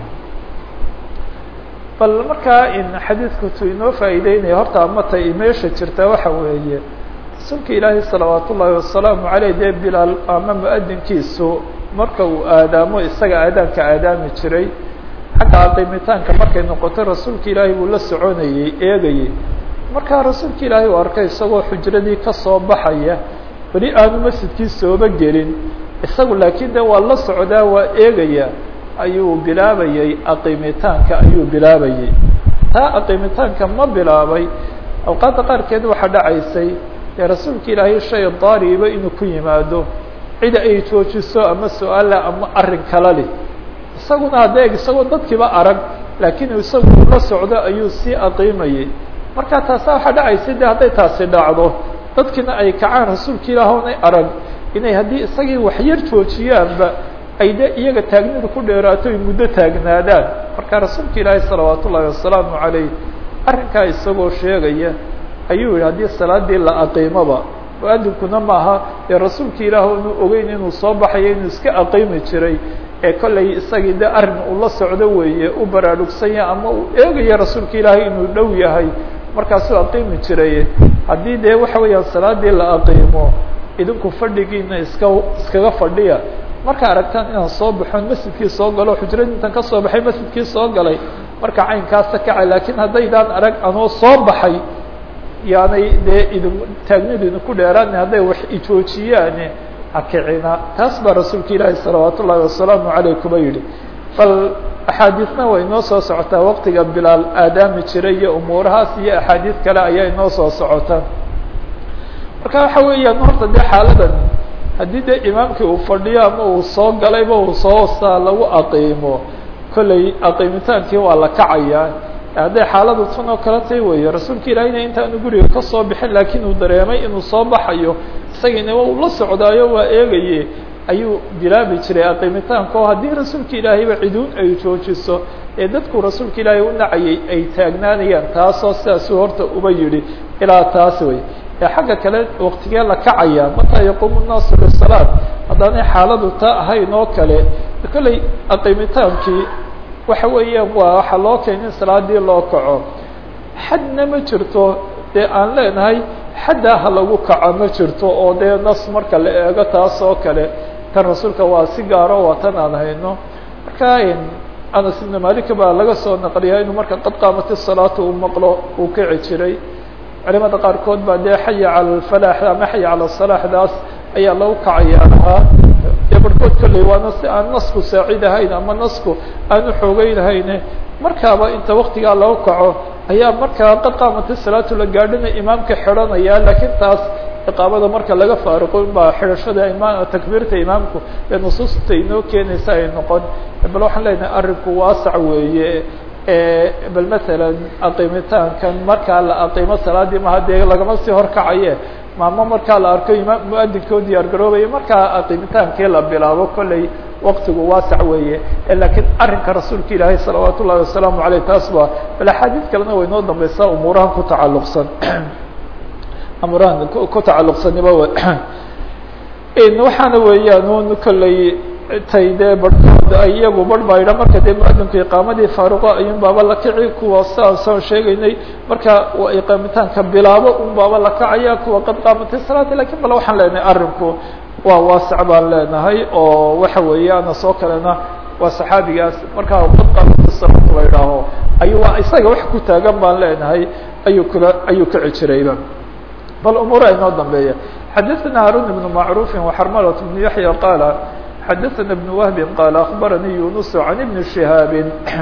bal markaa in xadiidku tu inoo faa'iideynaya horta amata meesha jirta waxa weeye rasuulka ilaahay salawaat ullaahi wasalaamu caleyh dee bilaal ama mu-adinkiisu marka uu aadaamo isaga aadaanka aadaami jiray xagga aqimitaanka markay noqoto rasuulka ilaahay buu la soconayey eegayey markaa rasuulka ilaahay uu arkay isagoo xujradii kasoo baxaya weli aanu masjidkii sooba gelin isagu laakiin de waa la socdaa waa eegaya ayuu bilaabayey aqimitaanka ayuu bilaabayey taa aqimitaanka ma bilaabay awqaadda qaarkeed waxaa dhacaysay dee rasuulka ilaahay shay daariba inuu ku yimaado cida ay joojiso ama su-aala ama arrin kala leh isaguna hadda eg isagoo dadkiiba arag laakiin isagu la socdo ayuu sii aqiimayey marka taasa waxaa dhacaysay de hadday taasi dhacdo dadkiina ay kacaan rasuulka ilaah onay arag inay haddii isagii waxyar joojiyaanba ay de iyaga taagnidu ku dheeraato ay muddo taagnaadaan marka rasuulka ilaahi salawaat ullaahi wasalaamu calayh arrinkaa isagoo sheegaya ayuu yihi haddii salaadii la aqiimoba mu-adinkuna maaha dee rasuulka ilaah inu ogeyn inuu soo baxayo inuu iska aqiimi jiray ee kollay isagii de arrin uu la socdo weeye u baraarugsanya ama uu eegaya rasuulka ilaahay inuu dhow yahay markaasuu aqiimi jiray haddii dee waxa weeyaan salaadii la aqiimo idinku fadhigiina iska iskaga fadhiya marka aragtaan inaan soo baxon masjidkii soo galo xujradii intaan kasoo baxay masjidkii soo galay marka caynkaasa kaca laakiin haddaydaan arag anoo soo baxay yaanay dee idin taagnidu idinku dheeraana hadday wax ijoojiyaane hakicina taas baa rasuulka ilaahi salawaat ullaahi wasalaamu caleyh kuba yidhi bal axaadiisna way inoo soo socotaa waqtiga bilaal aadaami jiray iyo umuurahaas iyo axaadiis kale ayaa inoo soo socota marka waxa weeyaan horta dee xaaladan haddii dee imaamkii uu fadhiyo ama uu soo galayba uu soo saa lagu aqiimo kollay aqiimitaankii waa la kacayaa hadday xaaladu tan oo kale tay weeye rasuulka ilaahiyna intaanu guriga kasoo bixin laakiin uu dareemay inuu soo baxayo isagiina uu la socdaayo waa eegaye ayuu bilaabi jiray aqimitaanka oo haddii rasuulka ilaahayba ciduun ay joojiso ee dadku rasuulka ilaahay u nacayay ay taagnaanayaan taasoo sidaasuu horta uba yidhi ilaa taas wey ee xagga kale waktigee la kacaya mataa yaquumu nnaasu lisalaat haddaanay xaaladu taa ahayn oo kale kolley aqimitaankii waxa weeyaan waa waxaa loo keenay in salaadii loo kaco xadna ma jirto dee aan leenahay xaddaa ha lagu kaco ma jirto oo dee nas marka la eego taas oo kale tan rasuulka waa si gaaro waa tan aan hayno marka anas ibnu malik baa laga soo naqliyaa inuu marka qad qaamati salaata uu maqlo uu kici jiray culimada qaarkood baa dee xaya cala alfalaax ama xaya cala salaaxdaas ayaa lagu kacayaa lahaa dee barhkood kolley waana si aan nasku saacid ahayn ama nasku aan u xoogeynahayne markaaba inta waktigaa lagu kaco ayaa markaa qad qaamati salaatu la gaadhina imaamka xidhanaya laakiin taas iqaamada marka laga faaruqo baa xidhashada imaam takbiirta imaamku ee nusuusta inoo keenaysa ay noqon bal waxaan leenahay arrinku waasac weeye bal masalan aqimitaankan markaa la aqimo salaadii maha dee lagama sii horkacaye maamo markaa la arko imaam muadinkoo diyaar garoobaya markaa aqimitaankii la bilaabo kolley waktigu waasac weeye lakiin arrinka rasuulka ilaahay salawaat ullahi wasalaamu aleyh taas ba bal axaadiid kalena way noo dambeysaa umuurahan ku tacalluqsan amurahan ku tacalluqsaniba waxaana weeyaan un kolley tay dee barhkood ay iyagu barh baydha marka dee muadinku iqaamadii faaruqo ayuun baaba la kici kuwa saan saan sheegaynay marka iqaamitaanka bilaabo un baaba la kacaya kuwa qad qaamati salaati lakin bal waxaan leenahay arrinku waa waasac baan leenahay oo waxa weeyaan soo kalena waa saxaabigaas markaa qad qaamati salaat la idhaaho ayu waa isaga wax ku taagan baan leenahay ayuu kula ayuu kici jirayba bal umuura inoo dambeeya xadaثna haarun بن macruufi وxarmalat بن yaحya qaala xadaثna بن wهbi qaala aخbaranii yunus عan بn شihaabi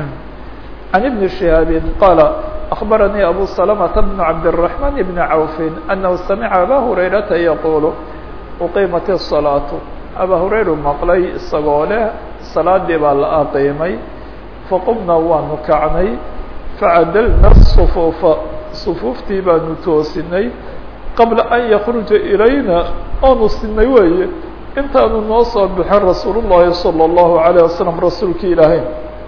عan بn شihaabi qaala aخbaranii abu سلمة بن cabdالرحمن بn cawfi أnahu samca aba hurayrata yaqul uqimat الصalaaةu aba hurayru maqlay isagoo leh salaadii baa la aqiimay faqumna waanu kacnay facadalna الصfuufa صfuuftii baanu toosinay qabla an yakruja ilayna oonu sinay weeye intaanu noo soo bixin rasuul llahi salى اllahu عalيه wasalam rasuulki ilaahay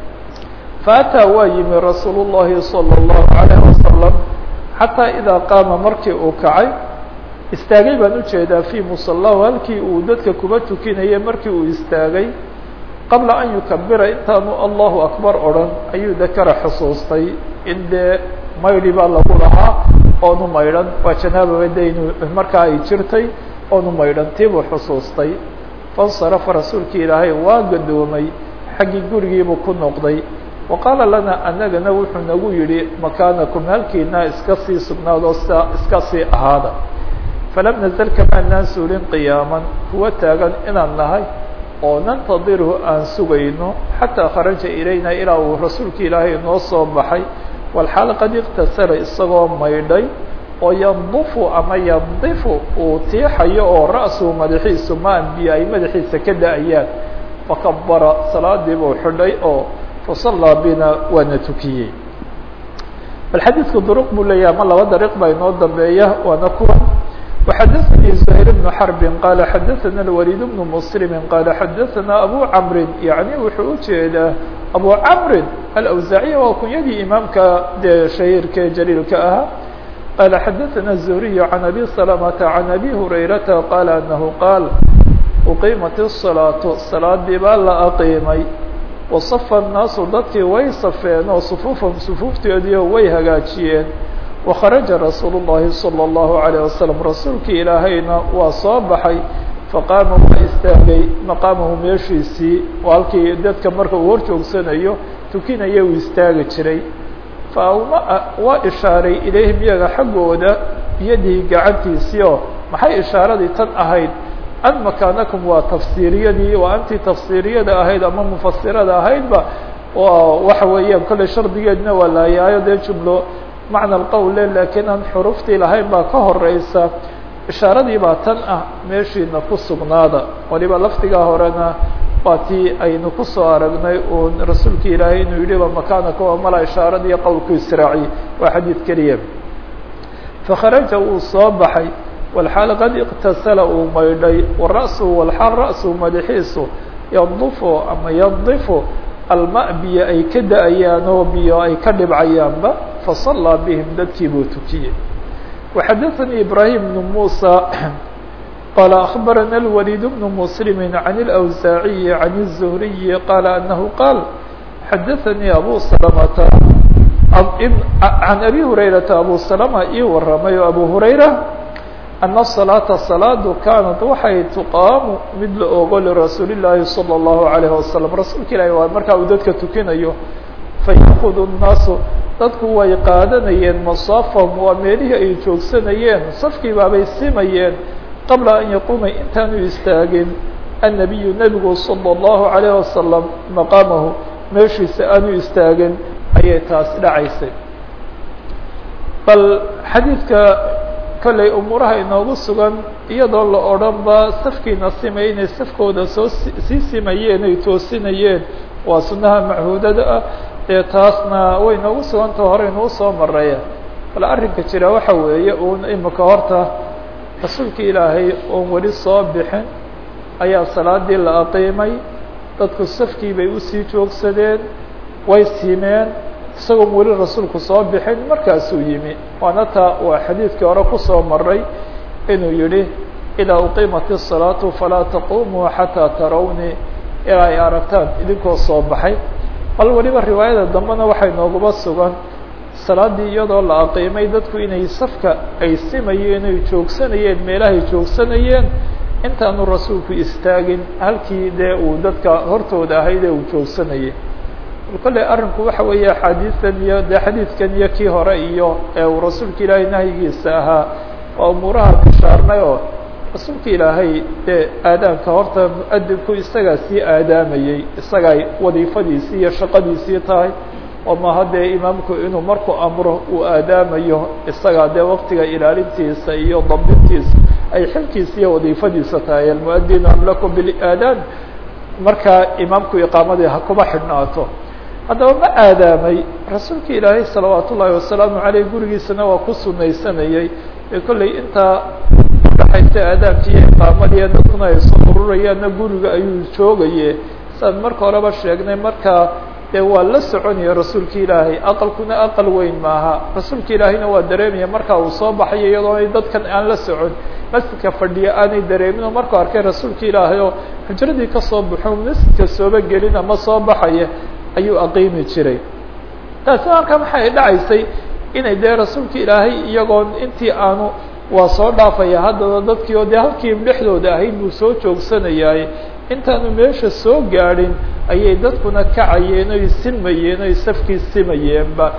faataa waa yimi rasuul llahi salى اllahu عalيه wasalam xataa idaa qaama markii uu kacay istaagay baan ujeedaa fii musalahu halkii uu dadka kuba tukinayay markii uu istaagay qabla an yukabira intaanu allahu akbar odhan ayuu dakara xusuustay in dee maydhi baa lagu lahaa oonu maydhan waa janaababa daynu markaa ay jirtay oonu maydhan tiibuu xusuustay fansarafa rasuulki ilaahay waa gadoomay xaggii gurigiibuu ku noqday wa qaala lana anagana wuxuu nagu yidhi makaanakum halkiina iska sii sugnaadoo sia iska sii ahaada falam nazal kamaanaan suulin qiyaaman kuwa taagan inaan nahay oo nantadirhu aan sugayno xataa kharaja ilayna ilaa uu rasuulki ilaahay noo soo baxay walxaal qad iktasara isagoo maydhay oo yandufu ama yandifu uu tiixayo oo ra-suhu madaxiisu maan biyo ay madaxiisa ka da-ayaan fakabara salaadii buu xidhay oo fasallaa bina waana tukiyey bal xadiidku duruq buu leeyahay ma laba dariiq baa inoo dambeeya waana kuwa وxadثnي زهير بن حرب qال xadثna الوليد بن مسلم qال xadثna أbو cمri yaعnي wuxuu ujeedaa أbو cمri الأwزاعي waa kunyadii imaamka dee شhahiirka jليilka ahaa qال xadثna الزهري عن أbي سلمة عن أbي هريرةa qال أنه qاaل uqiimat الصلاaة صلاadii baa la أqiimay وصف الناaس dadkii way safeen oo صفوفهم صفوuftoodiio way hagaajiyeen وkharaجa rasuul الlahi salى الlahu عalيه wasalam rasuulkii ilaahayna waa soo baxay faqaama waa istaagay maqaamahu meeshiisii oo halkii dadka marka uu hor joogsanayo tukinaya uu istaagi jiray faawma waa ishaaray ilayhim iyaga xaggooda biyadihi gacantiisii oo maxay ishaaradii tan ahayd an makaanakum waa tafsiiriyadii waa antii tafsiiriyada ahayd ama mufasirada ahaydba waxa weeyaan kolley shardigeedna waa laayaayo dee jumlo macna alqowl le laakiin aan xuruftii lahayn baa ka horeysa ishaaradii baa tan ah meeshiina ku sugnaada waliba lafdigaa horena waa tii aynu kusoo aragnay uun rasuulka ilaahay inuu yidhi ba makaanaka waa mala ishaarad iyo qowlku israaciy waa xadiid keliya fakharaja wuu soo baxay walxaal qad iqtasala uu maydhay wara'su walxaal ra'su madaxiisu yadufo ama yadifu alma biyo ay ka da-ayaan oo biyo ay ka dhibcayaanba fasallaa bihim dadkii buu tukiyey waxadaثanii ibrahim bnu musa qال أخبرنا الوليد بن مسلم عن الأوزاعي عن الزهري قال أنه قال حدثني أبو سلمة عن أبي هريرة أبو سلمة ii waramay أبو هريرة أن الصلاة صلاadu كانت waxay تقاam mid la ogo لرasuuل اللahi صلى الله عليه وسلم rasuulka ilahi waa markaa uu dadka tukinayo فيأخذ الناaس dadku way qaadanayeen مصافهم waa meelihii ay joogsanayeen safkii baabay simayeen qabla an yaquuma intaanu istaagin annabiyu nebigu salى اllahu عalayه wasalam maqaamahu meeshiisa aanu istaagin ayay taasi dhacaysay bal xadiidka kolley umuuraha inoogu sugan iyadoo la odhan ba safkiina simay inay safkooda soo sii simayeen ay toosinayeen waa sunnaha machuudada ah ee taasna way inoogu sugantao hore inuu soo mareya bal arrinka jira waxa weeye uun imika horta rasuulka ilaahay oon weli soo bixin ayaa salaadii la aqiimay dadku safkii bay usii joogsadeen way simeen isagoon weli rasuulku soo bixin markaasuu yimi waana taa waa xadiidkii hore kusoo maray inuu yihi idaa uqiimat الsalaatu falaa taqumuu xataa tarawnii ilaa ay aragtaan idinkoo soo baxay bal weliba riwaayada dambena waxay nooguba sugan salaadii iyadoo la aqiimay dadku inay safka ay simayeen ay joogsanayeen meelahay joogsanayeen intaanu rasuulku istaagin halkii dee uu dadka hortooda ahayd ee uu joogsanayay kolley arrinku waxa weeye axaadiidan iyo dee xadiidkan iyo kii hore iyo ee uu rasuulka ilaahay nahyigiisa ahaa waa umuuraha bishaarnay oo rasuulka ilaahay dee aadaanka horta mu-adinku isagaa sii aadaamayey isagaay wadiifadiisii iyo shaqadiisii tahay oo maha dee imaamku inuu markuu amro uu aadaamayo isagaa dee waktiga ilaalintiisa iyo dabdintiisa ay xilkiisa iyo wadiifadiisa tahay almuadinu amlaku bilaadaan markaa imaamku iqaamadii ha kuma xidhnaato haddaba ma aadaamay rasuulka ilaahay salawaat ullaahi wasalaamu caleyh gurigiisana waa ku sunaysanayey ee kolley intaa udhaxaysa aadaamki iyo iqaamadii dadkuna ay soo ururayaanna guriga ayuu joogaye saan marka horeba sheegnay markaa dee waa la soconaya rasuulka ilaahay aqalkuna aqal weyn maaha rasuulka ilaahayna waa dareemaya markaa uu soo baxayo iyadoo ay dadkan aan la socon masjidka fadhiya aanay dareemin oo markuu arkay rasuulka ilaahay oo xujradii kasoo baxo masjidka sooba gelin ama soo baxaya ayuu aqiimi jiray taasi marka maxay dhacaysay inay dee rasuulka ilaahay iyagoon intii aanu waa soo dhaafaya haddana dadkii oo dee halkii dhexdooda ahayd buu soo joogsanayaay intaanu meesha soo gaadhin ayay dadkuna kacayeen oy simayeen oy safkii simayeenba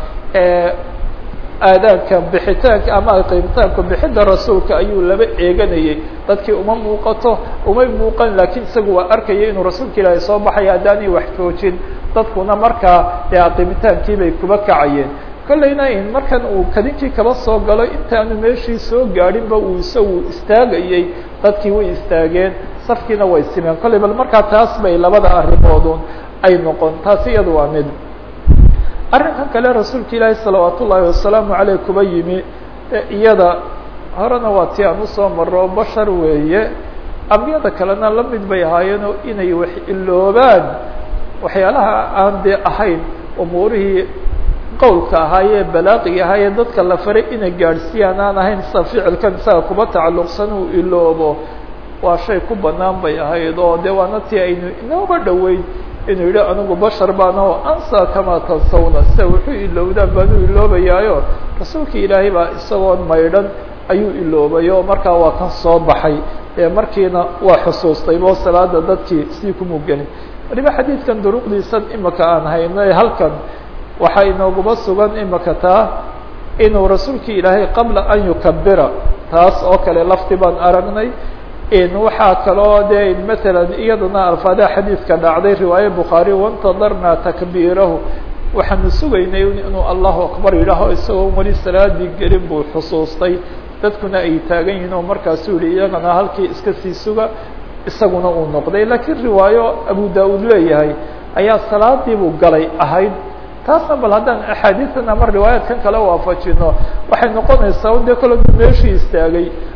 aadaanka bixitaanka ama qiimitaanka bixidda rasuulka ayuu laba eeganayay dadkii uma muuqato umay muuqan laakiin isagu waa arkaya inuu rasuulka ilaahay soo baxaya haddaanay wax joojin dadkuna markaa dee qiimitaankiibay bay kuba kacayeen kollayna in markan uu kadinkii kaba soo galo intaanu meeshii soo gaadhinba uu isagu istaagayey dadkii way istaageen safkiina way simeen kollay bal markaa taas bay labada arrimoodun ay noqon taasi iyadu waa mid arrinkan kale rasuulka ilaahi salawaat ullaahi wasalaamu caleyh kuba yimi iyada horena waa tii aan usoo maro bashar weeye ambiyada kalena la mid bay ahaayeenoo inay wax iloobaan waxyaalaha aan dee ahayn umuurihii qowlka ahaayee balaaqiga ahaayee dadka la faray inay gaadhsiiyaan aan ahayn sida ficilkan isaga kuba tacalluqsan uu iloobo waa shay ku banaan bay ahayd oo dee waana tii aynu inooga dhoweyn inuu yidhi anigu bashar baan oo ansa kamaa tansawna sida wuxuu ilowdaan baanu iloobayaayo rasuulka ilaahay baa isagoon maydhan ayuu iloobay oo markaa waa kan soo baxay ee markiina waa xusuustay bo salaada dadkii sii kumugelin waliba xadiidkan duruqdiisan imika aan hayno ee halkan waxaa inooguma sugan imika taa inuu rasuulka ilaahay qabla an yukabira taas oo kale lafti baan aragnay waxaa kaloo de matalan iyadana alfaadaha xadiidka dhacday riwaaye bukhaari waintadarnaa takbiirahu waxaanu sugaynay inuu allahu akbar yidhaaho isagoo weli salaadii gelin buu xusuustay dadkuna ay taagan yihiin oo markaasuu yihi iyagana halkii iska sii suga isaguna uu noqday laakiin riwaayo abu da-uud leeyahay ayaa salaadii buu galay ahayd taasna bal haddaan axaadiidan ama riwaayaadkan kale waafajino waxay noqonaysaa de kale du meeshii istaagay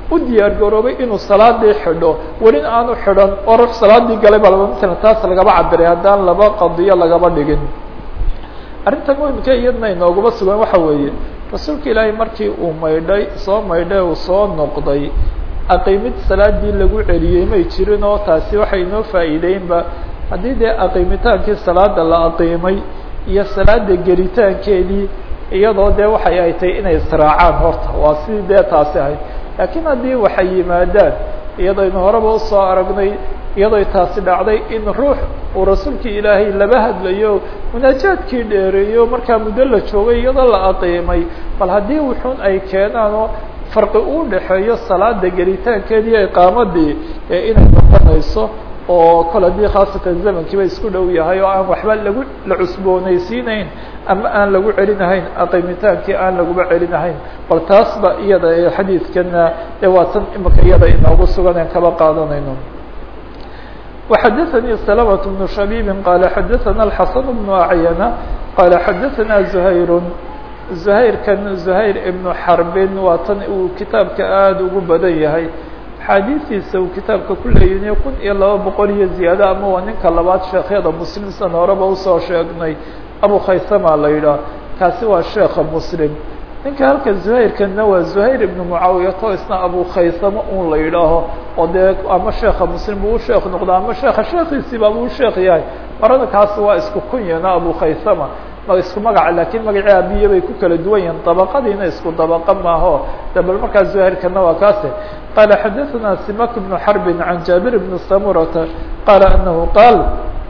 u diyaar garoobay inuu salaadii xidho welina aanu xidhan oo ruux salaadii galay ba laba matalan taas lagaba cabiray haddaan laba qadiyo lagaba dhigin arrinta muhimka iyadna inooguma sugan waxa weeye rasuulka ilaahay markii uu maydhay soo maydhay uu soo noqday aqiimid salaadii lagu celiyey may jirin oo taasi waxay inoo faa'iideynba haddii dee aqiimitaankii salaada la aqiimay iyo salaada gelitaankeedii iyadoo dee waxay ay tahay inay israacaan horta waa sidii dee taasi ahayd laakiin haddii waxay yimaadaan iyadaynu horeba usoo aragnay iyadoo taasi dhacday in ruux uu rasuulkii ilaahay laba hadlayo munaajaadkii dheereeyo markaa muddo la joogay iyadoo la aqiimay bal haddii wuxuun ay keenaan oo farqi uu dhexeeyo salaada gelitaankeedii iyo iqaamadii ee inay noqonayso oo kol haddii khaasatan zamankiiba isku dhow yahay oo aan waxba lagu la cusboonaysiinayn ama aan lagu celinahayn aqiimitaankii aan laguba celinahayn bal taasba iyada ee xadiidkana ee waa tan imika iyada inoogu sugan aan kaba qaadanayno وxdثnي سلمة بن شhبيب qال xdثna الحسن بن أعينة qال xdثna زهير زهيرkan زهير بن حربin waa tan uu kitaabka aad ugu badan yahay xaadiistiisa uu kitaabka ku leeyiniyo kun iyo laba boqol iyo ziyaado ama waa ninka labaad sheekhyada muslim san horeba usoo sheegnay abu khaysama la yidhaah kaasi waa sheekha muslim ninka halka zuhayrkana waa zuhayr ibnu mucaawiyato isna abu khaysamo un la yidhaaho oo dee ama sheekha muslim buu u sheekh noqdo ama sheekha sheekiisiiba buu u sheekh yahay marada kaasi waa isku kunyana abu khaysama isku magaca lakiin magacii abiye bay ku kala duwan yihiin dabaqadiina isku dabaqa maaho de bal markaa zuhayrkana waa kaase qala xadaثna simak bnu xarbin can jaabir bni samurata qala anahu qaal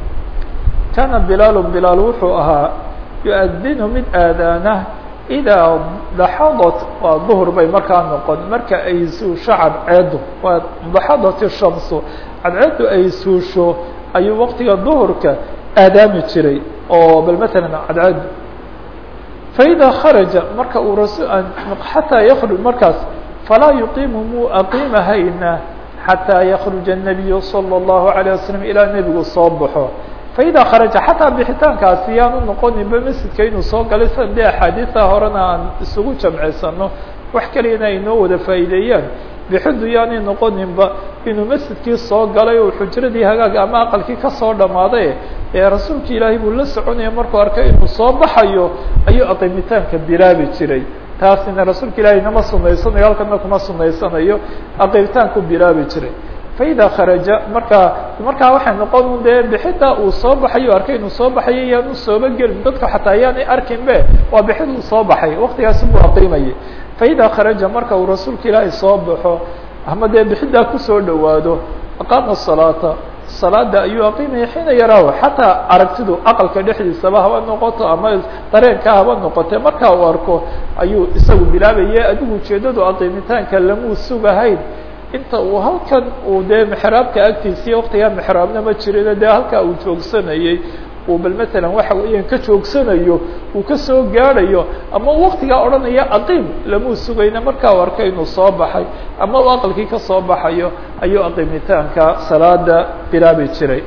kana bilaal bilaal wuxuu ahaa yuadinu mid aadaana idaa daxadat waa duhr bay markaa noqon marka ay suusho cadceedu waa daxadat shamsu cadceedu ay suusho ayuu waqtiga duhurka aadaami jiray oo bal masalan cadceedu faida kharaja marka uu rasu xataa yakruj markaas falaa yuqiimu muu aqiimahayna xataa yakruja الnabiyu salى الlahu عalيه wasalam ilaa nebigu soo baxo faida kharaja xataa bixitaankaasi yaanu noqoninba masjidka inuu soo galay sida dee axaadiisa horena aan isugu jamcisano wax kaliyana ay noo wada faa'iideeyaan bixidu yaanay noqoninba inuu masjidkii soo galay oo xujradii hagaaga ama aqalkii kasoo dhammaaday ee rasuulka ilaahay buu la soconaya markuu arkay inuu soo baxayo ayuu aqiimitaanka bilaabi jiray taasina rasuulka ilaahay nama sunaysanayo halkana kuma sunaysanayo aqiimitaanku bilaabi jiray faida kharaja markaa markaa waxay noqon un dee bixida uu soo baxayo arkay inuu soo baxayo yaanu sooba gelin dadka xataa yaanay arkinbe waa bixid uu soo baxay waktigaasi buu aqiimayay faida kharaja marka uu rasuulka ilaahay soo baxo ama dee bixidaa kusoo dhowaado aqaama salaata salaada ayuu aqiimaya xiina yaraahu xataa aragtidu aqalka dhexdiisaba haba noqoto ama dareenka haba noqote markaa uu arko ayuu isagu bilaabaya adigu ujeedadu aqiimitaanka lamuu sugahayn inta uu halkan uu dee mexraabka agtiisii waktigaa mexraabna ma jirino dee halkaa uu joogsanayey uu bal matalan waxa weeyaan ka joogsanayo uu kasoo gaadhayo ama waktigaa odhanaya aqiim lamuu sugayna markaa u arkay inuu soo baxay ama uu aqalkii kasoo baxayo ayuu aqiimitaanka salaada bilaabi jiray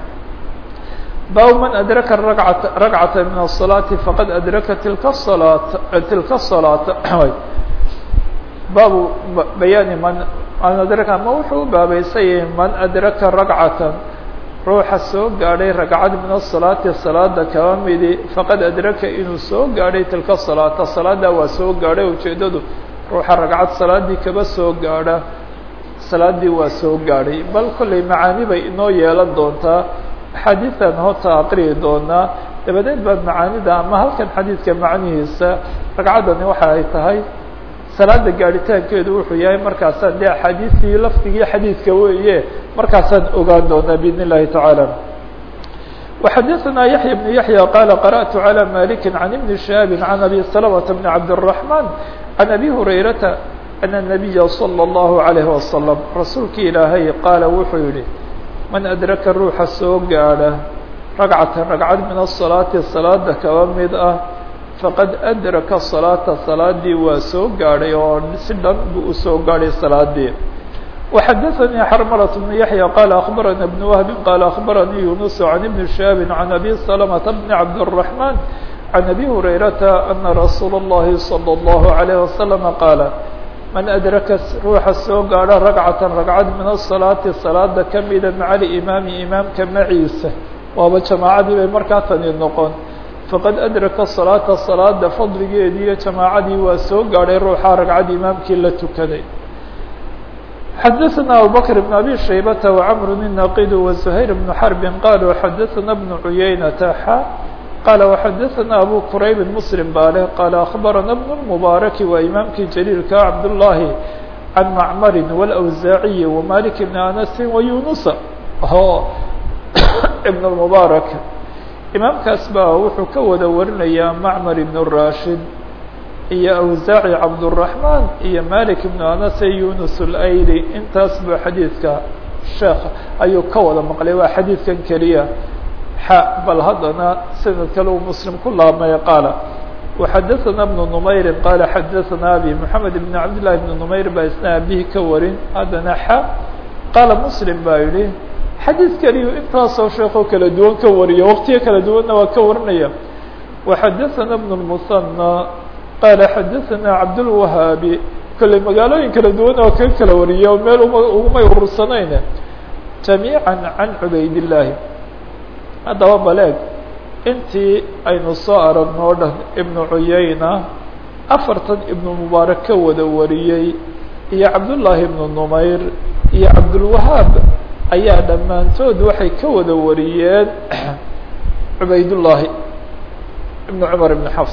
bab man adraka ragcata ragcata min الصalaati faqad adraka tilka الصalaat tilka الصalaata baabu bayaani man man adraka ma wuxuu u baabeysayay man adraka ragcatan ruuxa soo gaadhay ragcad min asalaati salaada kaba midi faqad adraka inuu soo gaadhay tilka salaata salaada waa soo gaadhay ujeedadu ruuxa ragcad salaadii kaba soo gaadha salaadii waa soo gaadhay bal kollay macaani bay inoo yeelan doontaa axaadiidan hoota aqriyi doonaa dabadeed baa macaanida ama halkan xadiidka macnihiisa ragcaddani waxa ay tahay salaada gaadhitaankeedu wuxuu yahay markaasaan dee axaadiistii lafdigii xadiidka weeye markaasaan ogaan doonaa bidn الlahi taعaalى وxadثna yaحyى بن yaحyى qala qarأت عlى malik عan iبn شhihaabi عan abi سلمة بn cabdالرحمن عan abi هurayrata أن النabiya slى الlaهu عalيه وasلم rasuulki ilaahay qaala wuxuu yihi man adraka ruuxa soo gaadha ragcata ragcad min الصalaaةi salaada kaba mid ah faqad adraka salaata salaadii waa soo gaadhay oo si dhan buu usoo gaadhay salaadii وxadثnي xrmلة بن yaحyى qال أخbarana بن وهب qال أخbaranii يuنس عن بن شhاب عن أbي سلمة بن عبدالرحمن عن أbي هريرةa أنa رsuul الlahi صلى الله عليه وسلم qاaل man adraka ruuxa soo gaadho ragcatan ragcad min asalaati salaada kamida maca alimaami imaamka maciisa waaba jamaacadii bay markaa tani noqon faqad adraka salaata salaada fadligeedii iyo jamaacadii waa soo gaadhay ruuxa ragcad imaamkii la tukaday xadaثna abubakr بn abi shaybata وcmr الnaqid وزhayr بn xrb qaluu xadaثna بn cuyaynata xa qala وxadaثna abu qurayb mslim bale qala aخbarana بn الmbaraki waa imaamkii jaliilka cabdالlahi can macmari wاlأwsaaciyi وmalik bn anasi وayunusa o ibn الmbarak imaamkaas baa wuxuu ka wada warinayaa macmar ibn rashid iyo awsaaci cabdالرaحman iyo malik ibn anas yunus اlayli intaas buu xadiidka sheekh ayuu ka wada maqlay waa xadiidkan keliya xa bal haddana sanad kale uu muslim ku laabmay qaala وxadaثna بن نmayri qala xadaثna abi mحamed بn cabd لlahi بn نmayr baa isna abihi ka warin haddana xa qaala mslim baa yihi xadiid keliyu intaasoo sheekoo kala duwan ka wariya waqtiyo kala duwanna waa ka warinaya وxadaثna بن المثنى qala xadaثna cabdالwahaabi kolley magaalooyin kala duwan oo kaga kala wariya o meel ugumay urursanayn jamiiعa can cubaydالlahi haddaba baleeg intii aynu soo aragno o dhan ibnu cuyayna afartan ibnu mubaarak ka wada wariyey iyo cabdullaahi ibnu numayr iyo cabdulwahaab ayaa dhammaantood waxay ka wada wariyeen cubaydullaahi ibnu cumar ibn xafs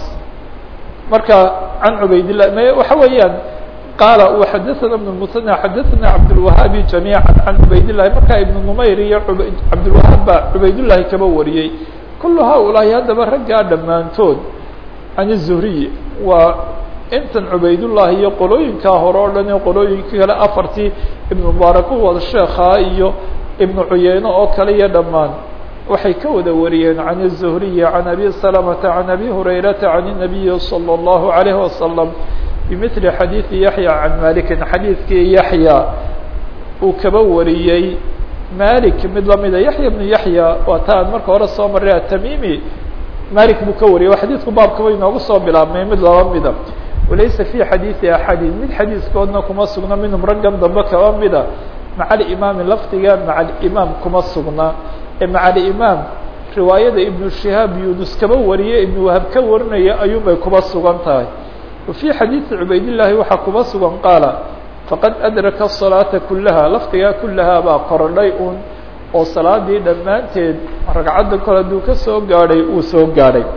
marka can cubaydillahi m waxa weeyaan qaala xadaثna ibn musanى xadaثna cabdulwahaabi jamiiعa can cubaydillahi markaa ibnu numayr iyo cabdulwahaab baa cubaydullaahi kaba wariyey kul haulaahi haddaba raggaa dhammaantood can الzuhriy waa intan cubaydullaahi iyo qolooyinkaa hore o dhan qolooyinka kale afartii ibnu mubaarak u wada sheekhaa iyo ibnu cuyeyne oo kale iyo dhammaan waxay ka wada wariyeen can الzuhriyi can abi salamata can abi hurayrata can الnabiyi salى الlahu عalayه wasalam bimili xadiidi yaxya can malikin xadiidkii yaxya uu kaba wariyey malik mid lamida yaxya bnu yaxya waa ta aan marka hore soo maray atamimi malik buu ka wariyay xadiidku baabkaba inoogu soo bilaabmay mid laba mida walaysa fi xadiidi axadin mid xadiiskoodna kuma sugna minhum raggan dambe kaba mida maca alimaami lafdiga maca alimaam kuma sugna ee maca alimaam riwaayada ibnu shihaab yunus kaba wariye ibnu wahab ka warinaya ayuunbay kuba sugan tahay wa fii xadiidi cubaydillaahi waxaa kuba sugan qaala faqad adraka الصalaaةa kulaha lafdigaa kulahaa baa korodhay un oo salaadii dhammaanteed ragcadda kole hadduu ka soo gaadhay uu soo gaadhay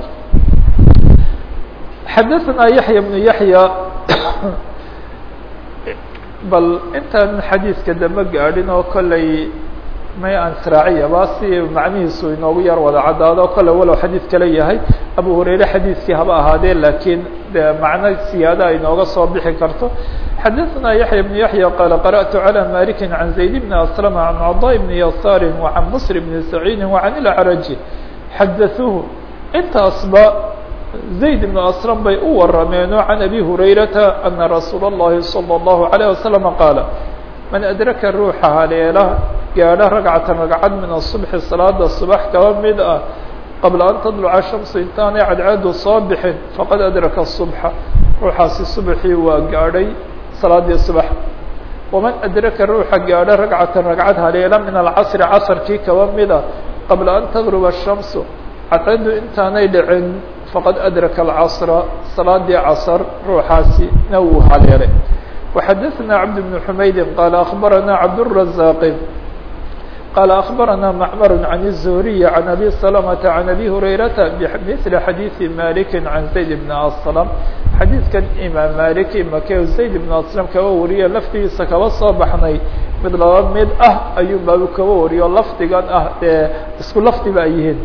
xadaثnaa yaحya bnu yaحya bal intaan xadiiska dambe gaadhin oo kolley may aan sraaciyaba si macnihiisu inoogu yar wada caddaado kolley walow xadiid kale yahay abu hurayre xadiiskii haba ahaadee laakiin de macno siyaadaha inooga soo bixi karto xadaثna yaحya بن yaحyى qال qarأت عlى maliki عan زayd بn aslm عan cضاء بn yasaar وعan msr بn سacيidi وعan اlأcraji xadaثuuhu intaasba zayd بn aslm bay u warameeno can abi hurayrata ana rasuul الlahi salى الlahu عalيه waslم qaala man adraka ruuxa haleela gaadho ragcata ragcad min الصubحi salaada subax kaba mid ah qabla an tadluca shamsu intaanay cadceedu soo bixin faqad adraka الصubxa ruuxaasi subaxii waa gaadhay salaadii subax waman adraka ruuxa gaadho ragcatan ragcad haleela min alcasri casrkii kaba mida qabla an tagruba الshamsu cadceedu intaanay dhicin faqad adraka alcasra salaadii casr ruuxaasi na wuu haleelay وxadaثna cabd بن xumaydi qaala akbarana cabdالرaزاaqi qال أخبرنا معمر عن الزهري عن أبي سلمة عن أبي هريرة بمثل حديث مالك عن زيد بن أسلم xadيiثkan imaam malik make زayd بن أسلم kaba wariye laftigiisa kaba soo baxnay mid laba mid ah ayuu baabu kaba wariyo lafdigan ah ee isku lafdiba ay yihiin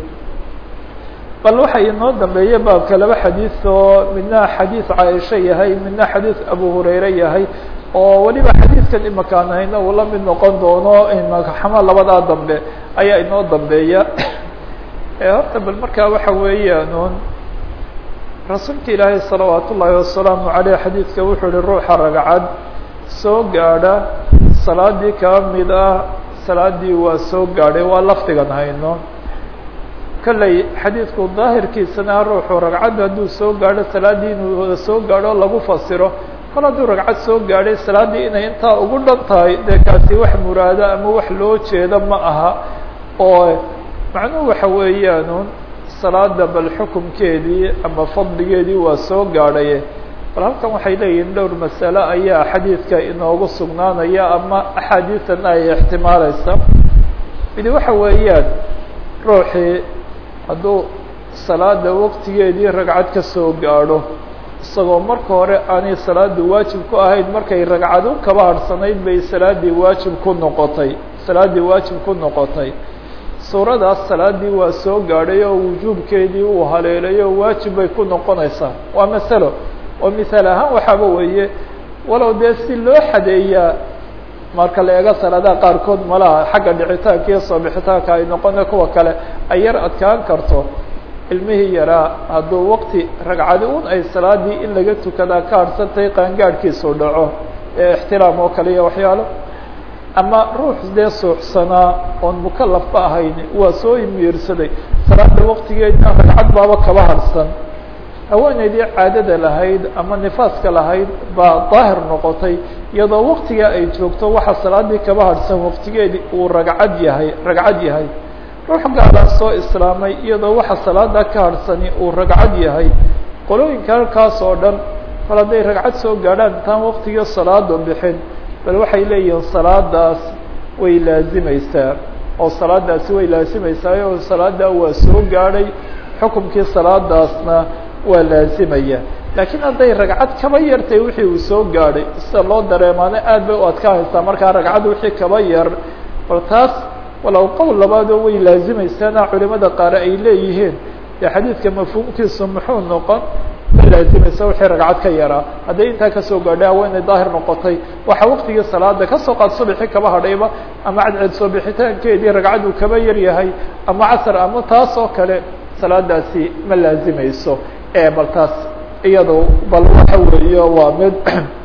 bal waxa inoo dambeeye baabka laba xadiiث oo midna xadiiث caaisha yahay midna xadiiث abu hurayre yahay oo weliba xadiidkan imakaan hayna uu la mid noqon doono imakaxama labadaa dambe ayaa inoo dambeeya horta bal markaa waxa weeyaan rasuulka ilaahay salawaat ullaahi wasalaamu aleyh xadiidka wuxuu yihi ruuxa ragcad soo gaadha salaadii kaba mid ah salaadii waa soo gaadhay waa lafdigan hayno kolley xadiidku daahirkiisana ruuxu ragcadda hadduu soo gaadho salaadii inuu wada soo gaadho lagu fasiro kol hadduu ragcad soo gaadhay salaaddii inay intaa ugu dhan tahay dee kaasi wax muraado ama wax loo jeedo ma aha oo macnuhu waxa weeyaan salaada bal xukumkeedii ama fadligeedii waa soo gaadhaye bal halkan waxay leeyihiin dhowr masale ayaa xadiidka inoogu sugnaanaya ama axaadiisan ay ixtimaalaysa midi waxa weeyaan ruuxii hadduu salaada waqtigeedii ragcad ka soo gaadho isagoo marka hore aanay salaadu waajib ku ahayn markay ragcadu kaba harhsanayd bay salaaddii waajib ku noqotay salaaddii waajib ku noqotay suuradaas salaaddii waa soo gaadhay oo wujuubkeedii uu haleelay oo waajib bay ku noqonaysaa waa masalo oo misaal ahaan waxaaba weeye walow dee si loo xadeeyaa marka la eego salaadaha qaarkood malaha xagga dhicitaanka iyo soo bixitaanka ay noqona kuwa kale ay yar adkaan karto ilmihii yaraa hadduu waqti ragcadi un ay salaadii in laga tukadaa ka harhsantay qaangaadhkiisu dhaco ee ixtiraam oo kale iyo waxyaalo ama ruux dee suuxsanaa oon mukalafba ahayn waa soo imiirsaday salaada waqtigeedna ragcad baaba kaba harhsan haweeneydii caadada lahayd ama nifaaska lahayd baa daahir noqotay iyadoo waqtigaa ay joogto waxa salaadii kaba harhsan waqtigeedii uu ragcad yahay ragcad yahay ruux gaalaa soo islaamay iyadoo waxa salaada ka harhsani uu ragcad yahay qolooyinka halkaas oo dhan kol hadday ragcad soo gaadhaan intaan waqtigii salaada bixin bal waxay leeyihiin salaadaas way laazimaysaa oo salaadaasi way laazimaysaa oo salaada waa soo gaadhay xukumkii salaadaasna waa laazimaya laakiin hadday ragcad kaba yartay wixii uu soo gaadhay sida loo dareemaana aad bay u adkaanaysaa markaa ragcad wixii kaba yar bal taas walow qowl labaadoo way laazimaysaana culimada qaar ay leeyihiin dee xadiidka mafhuumkiisu muxuu noqon ma laazimaysa wixii ragcad ka yaraa hadday intaa kasoo gaadhay haweenay daahir noqotay waxa waqtigii salaada kasoo qaad subaxii kaba hadhayba ama cadceed soo bixitaankeedii ragcad uu kaba yar yahay ama casar ama taas oo kale salaadaasi ma laazimayso bal taas iyado bal waxa weeye waa mid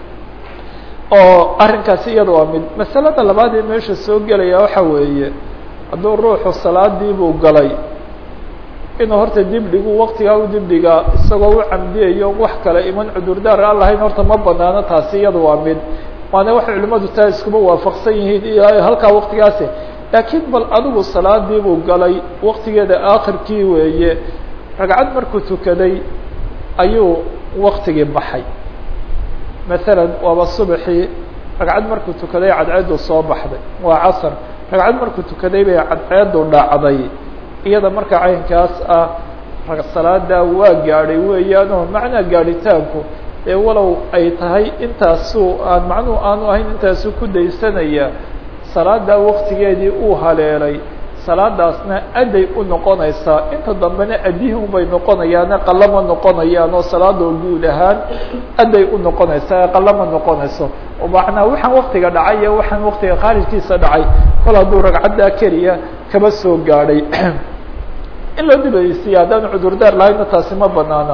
oo arrinkaasi iyada waa mid masalada labaad ee meesha soo gelaya waxa weeye hadduu ruuxu salaadii buu galay inuu horta dibdhigu waqtigaa u dibdhigaa isagoo u camdiyayo wax kale iman cudurdaar aan lahayn horta ma banaano taasi iyada waa mid waana waxay culimadu taa iskuba waafaqsan yihiin ilaa halkaa waqtigaasi laakiin bal adigu salaadii buu galay waqtigeeda aakhirkii weeye ragcad markuu tukaday ayuu waktigii baxay masalan waaba subaxii ragcad markuu tukaday cadceedu soo baxday waa casr ragcad markuu tukaday bay cadceedu dhacday iyada marka caynkaas ah salaada waa gaadhay weeyaan oo macnaa gaadhitaanku ee walow ay tahay intaasu aan macnuhu aanu ahayn intaasu ku daysanaya salaada waktigeedii uu haleelay salaadaasna aday u noqonaysaa inta dambena adihun bay noqonayaane qalama noqonayaan oo salaadoo guud ahaan aday u noqonaysaa ee qalama noqonayso oo macnaa waxaan waktiga dhacay iyo waxaan waktiga khaarijkiisa dhacay kol hadduu ragcaddaa keliya kaba soo gaadhay in loo dibaysiya haddaan cudurdaar lahayna taasi ma banaana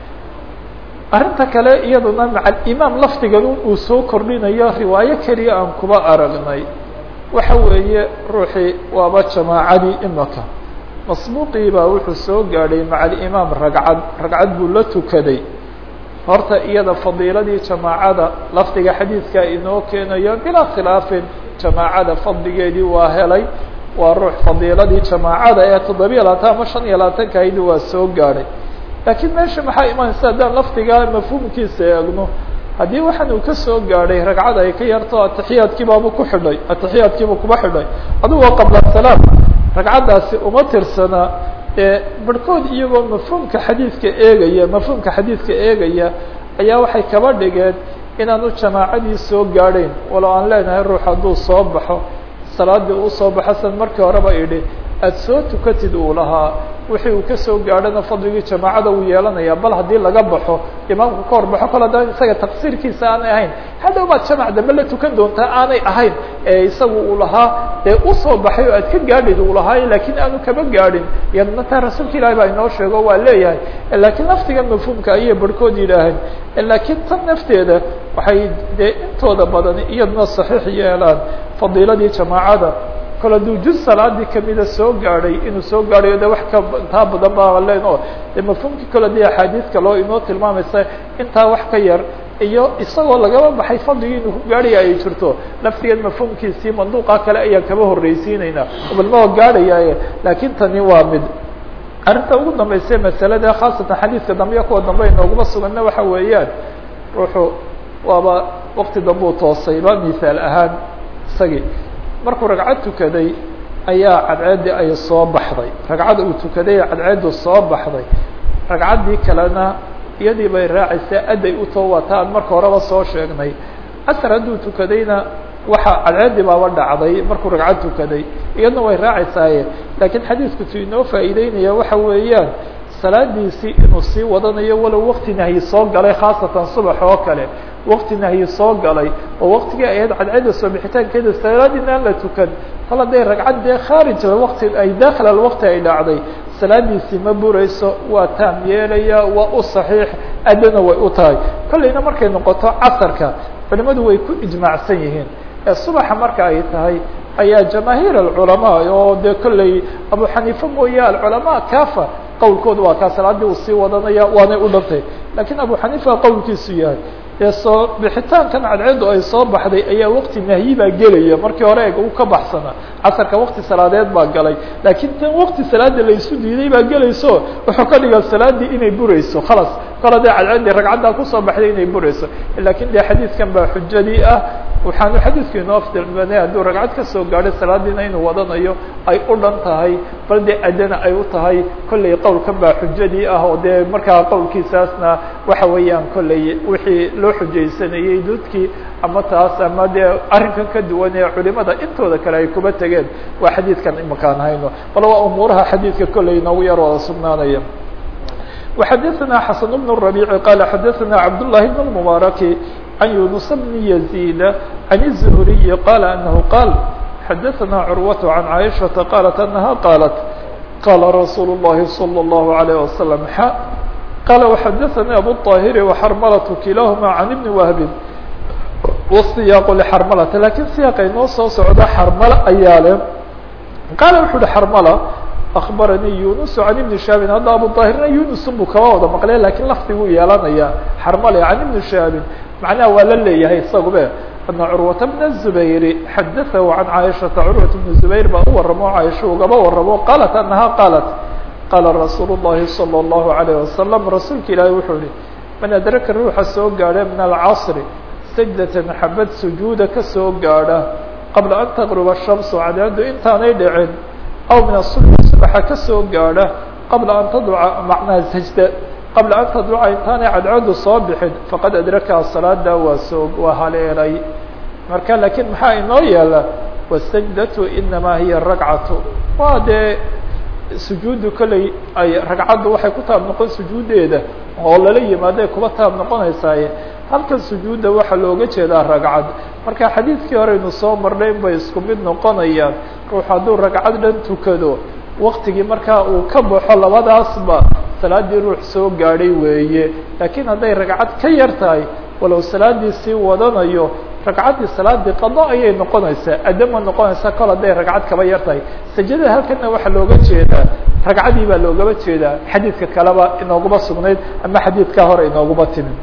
arrinta kale iyaduna maca imaam lafdigan uu soo kordhinayo riwaayo keliya aan kuba aragnay waxa weeye ruuxii waaba jamaacadii imaka masbuuqii baa wuxuu soo gaadhay maca alimaam ragcad ragcad buu la tukaday horta iyada fadiiladii jamaacada lafdiga xadiidka inoo keenayo bilaa khilaafin jamaacada fadligeedii waa helay waa ruux fadiiladii jamaacada ee toddobiya labaatan ama shan iyo labaatanka ahayd waa soo gaadhay laakiin meesha maxaa imanaysa haddaan lafdiga mafhuumkiisa eegno haddii waxaan uu ka soo gaadhay ragcad ay ka yarto atixiyaadkiibaabu ku xidhay atixiyaadkiibu kuba xidhay adugu waa qabla salaam ragcaddaasi uma tirsana ee barhkood iyagoo mafhuumka xadiidka eegaya mafhuumka xadiidka eegaya ayaa waxay kaba dhigeen inaanu jamaacadii soo gaadhayn walow aan leenahay ruux hadduu soo baxo salaadii uu soo baxo san markii horeba idhi aada soo tukatid uu lahaa wixii uu kasoo gaadhana fadligii jamaacada uu yeelanaya bal haddii laga baxo imaamku ka horbaxo kol haddaan isaga taqsiirkiisa aanay ahayn hadhow baad jamac dambe la tukan doontaa aanay ahayn ee isagu uu lahaa dee usoo baxay oo aad ka gaadhid uu lahaa laakiin aanu kaba gaadhin iyadna taa rasuulka ilahi baa inoo sheego waa leeyahay laakiin laftiga mafhuumka ayay barhkood yidhaaheen laakiin tan nafteeda waxay dee intooda badan iyadna saxiix yeelaan fadiiladii jamaacada kol hadduu juz salaadii kamida soo gaadhay inuu soo gaadhayo de wax ka intaa badan baa len oo de mafhuumkii kole dee axaadiis kaloo inoo tilmaamaysa intaa wax ka yar iyo isagoo lagaba baxay fadligii inuu ku gaadhaya ay jirto laftigeed mafhuumkiisii manduuqa kale ayaan kaba horreysiinaynaa balma gaadhayaaye laakiin tani waa mid arrinta ugu dambaysa masalada khaasatan xadiidka dambe iyo kuwa dambe inooguma suganna waxa weeyaan ruuxu waaba wakti dambe u toosayba mithaal ahaan isagii markuu ragcad tukaday ayaa cadceeddii ay soo baxday ragcadda uu tukaday cadceeddu soo baxday ragcaddii kalena iyadii bay raacaysaa adday u too waata aan marka horeba soo sheegnay asar hadduu tukadayna waxa cadceeddii baaba dhacday markuu ragcad tukaday iyadna way raacaysaaye laakiin xadiidku tu inoo faa'iideynaya waxa weeyaan salaadiisii inuu sii wadanayo walow wakti nahyi soo galay khaasatan subax oo kale wakti nahyi soo galay oo waktigii ahayd cadceedda soo bixitaankeeda salaadiina aan la tukan kol hadday ragcad dee khaarij wati ay daakil alwakti ay dhacday salaadiisii ma burayso waa taam yeelaya waa u saxiix addana way u tahay kollayna markay noqoto casarka culimadu way ku ijmaacsan yihiin ee subaxa marka ay tahay ayaa jamaahiir alculamaa oo dee kolley abu xaniifa mooye alculamaa kafa qowlkooda waa kaa salaadii uu sii wadanaya waanay u dhantay lakiin abu xaniifa qowlkiisu yahay dee soo bixitaankan cadceeddu ay soo baxday ayaa wakti nahyi baa gelaya markii hore eg u ka baxsana casarka wakti salaadeed baa galay laakiin tan wakti salaada laysu diiday baa gelayso wuxuu ka dhigaa salaadii inay burayso khalas kol hadee cadceeddii ragcaddaa kusoo baxday inay burayso lakiin dee xadiidkan baa xujadii ah waxaanu xadiidku inoo afdalbanay hadduu ragcad ka soo gaadhay salaadiina inuu wadanayo ay u dhan tahay bal dee addana ay u tahay kollay qowlkan baa xujadii ah oo dee markaa qowlkiisaasna waxa weeyaan kollay wixii loo xujaysanayey dudkii ama taas ama dee arrinkan ka duwan ee culimada intooda kale ay kuba tegeen waa xadiidkan imakaan hayno bal waa umuuraha xadiidka kollay inoogu yar wada sugnaanaya وxadثna xaسن بن الربيع qال xadثna cبداللahi بن المبارك عن يونس بن يزيد عن الزهري قال أنه قال xadثna عروة عن عائشةa قالت أنها قالت قال رsuuل اللhi صلى الله عليه وسلم ح قال وxadثnي أبو الطاهر وxرملة كiلاهma عن بن وهب والسياq لxرملة lakiن سياqa inoo soo socda xرملة ayaa le qال وxu uhi xرملة أخبرني يونس عن بن شهاب hadda أبو طاهرna يونس buu kaba wada مqلya lakiن lfdiguu yeelanaya xرملة عن بن شهاب معنaha waa la leeyahay isagube أن cروة بن الزبير xadثه عن عائشhaةa cروة بن زبير baa u waramo عائشha ugaba waramo qالت أنها qالت qاla رsuuل اللhi صلى الله عليه وسلم رasuulka ilaahi wuxuu yihi maن أdرka ruuxa soo gaadha min الcصر سجدة xabad sujuuda kasoo gaadha qabla an تغرب الشhمس cadeedu intaanay dhicin aw min الصبح subaxa kasoo gaadha qabla an tadca macnaha sajda qabla an tadluca intaanay cadceedu soo bixin faqad adrakaa salaada waa soo waa haleelay marka lakiin maxaa inoo yeela wasajdatu inamaa hiya ragcatu waa dee sujuuddu kolley ay ragcaddu waxay ku taab noqon sujuuddeeda oo lala yimaado ay kuba taab noqonaysaaye halkan sujuudda waxaa looga jeedaa ragcad marka xadiidkii horeynu soo marnay in bay isku mid noqonayaan ruux hadduu ragcad dhan tukado waktigii markaa uu ka baxo labadaasba salaadii ruux soo gaadhay weeye laakiin hadday ragcad ka yar tahay walow salaadii sii wadanayo ragcaddii salaadii qado ayay noqonaysaa adama noqonaysaa kol hadday ragcad kaba yar tahay sajadada halkana waxaa looga jeedaa ragcadii baa loogaba jeedaa xadiidka kaleba inooguma sugnayd ama xadiidkaa hore inooguma timin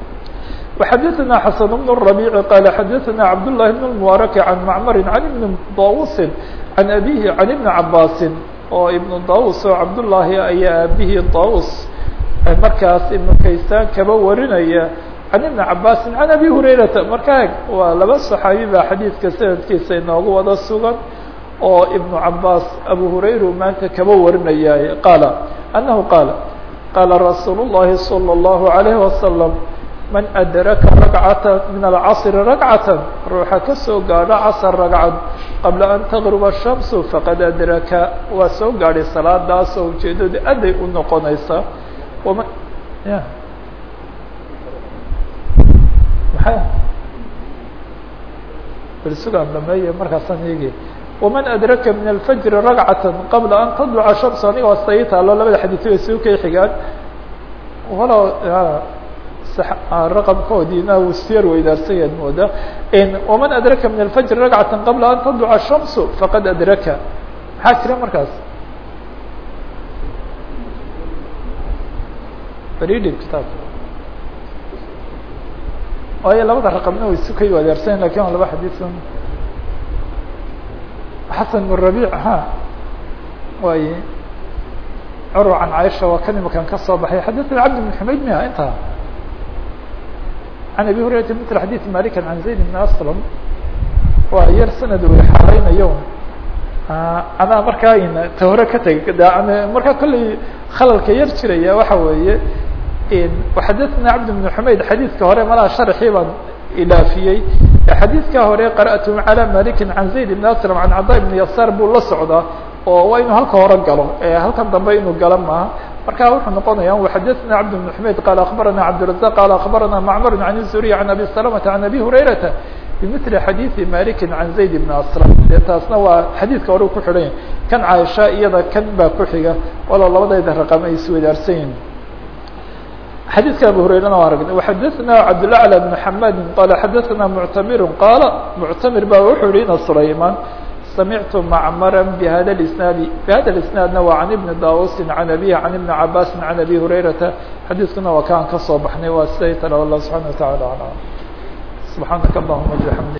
وxadثna xسن بن الربيع qال xadثna cبداللahi بن المبارك عن معmر عن بن dاوس عن أbيه عن بن عabاس oo iبن dاوس oo cabdاللahi ayaa aabihii dاوس markaas iبن kaysaan kaba warinaya عن iبن عabاس عن أbي هurayرaةa marka waa laba صحaaبي baa xadيidka sanadkiisa inoogu wada sugan oo iبن عabاس أbو هurayra maanta kaba warinaya qاaل أنه qاaل qاaلa رasuuل اللhi صلى الله عليه وسلم man adraka ragcata min alcasri ragcata ruuxa kasoo gaadho casr ragcad qabla an taqruba shamsu faqad adraka waa soo gaadhay salaadaasoo ujeedadu aday u noqonaysa wama ya maxay bersugaan dhameeye markaasaan eegi waman adraka min alfajri ragcata qabla an tadluca shamsu aniga waa sai taalo labada xadiis way suu kay xigaan walow raqمkoodiina uu isyar weydaarsanyaad mooda وman adraka min الfجr ragcata qabla an tadluca الشhamsu faqad adraka maxaa jira markaas berdhib kitaabka waayo labada raqabna way sukay adeersayn lakin waa laba xadiiun xasan bn rabic ha way curwa can caaisha waa kan imakan ka soo baxay xadaثna cabd bn xumayd miha intaa can abi hurayrata mil xadiث malikan can zayd bn aslam waa yar sanad way xareynayo anaa markaa ta hore ka tegay markaa kolley khalalka yar jiraya waxa weeye xadaثna cabd بن xumayd xadiidka hore malaa sharxii baan ilaafiyey xadiidka hore qarأtu calى maliki can zayd بn aslam can cada بn yasaar buu la socdaa oo waa inuu halka hore galo halkan dambe inuu galo maaha marka wuxuu noqonaya xadaثna cabd بن xumayd qaal akbarana cabdiلرaزaq qaal akbarana macmar can الzuriy can abi salamةa can abi hurayrata bmثl xadiiثi maliki can zayd bn aslam dee taasna waa xadiidka hore ku xidhan yahy kan caaisha iyada kan baa ku xiga walo labadayda raqam ay iswadaarsan yihin xadiidka abu hurayrana waa aragnay وxadaثna cabdالأعlى بن xamadi qala xadaثna muctamir qaala muctamir ba wuxuu yihi ina sulayman samictu macmara bhada اisnaadi bhada اisnaadna waa can ibni dausi can abihi can ibni cabasi can abi hurayrata xadiidkuna waa kaan kasoo baxnay waa siday tala allah subحana وataعalى aعlam سبحانك اللهم وبحمدك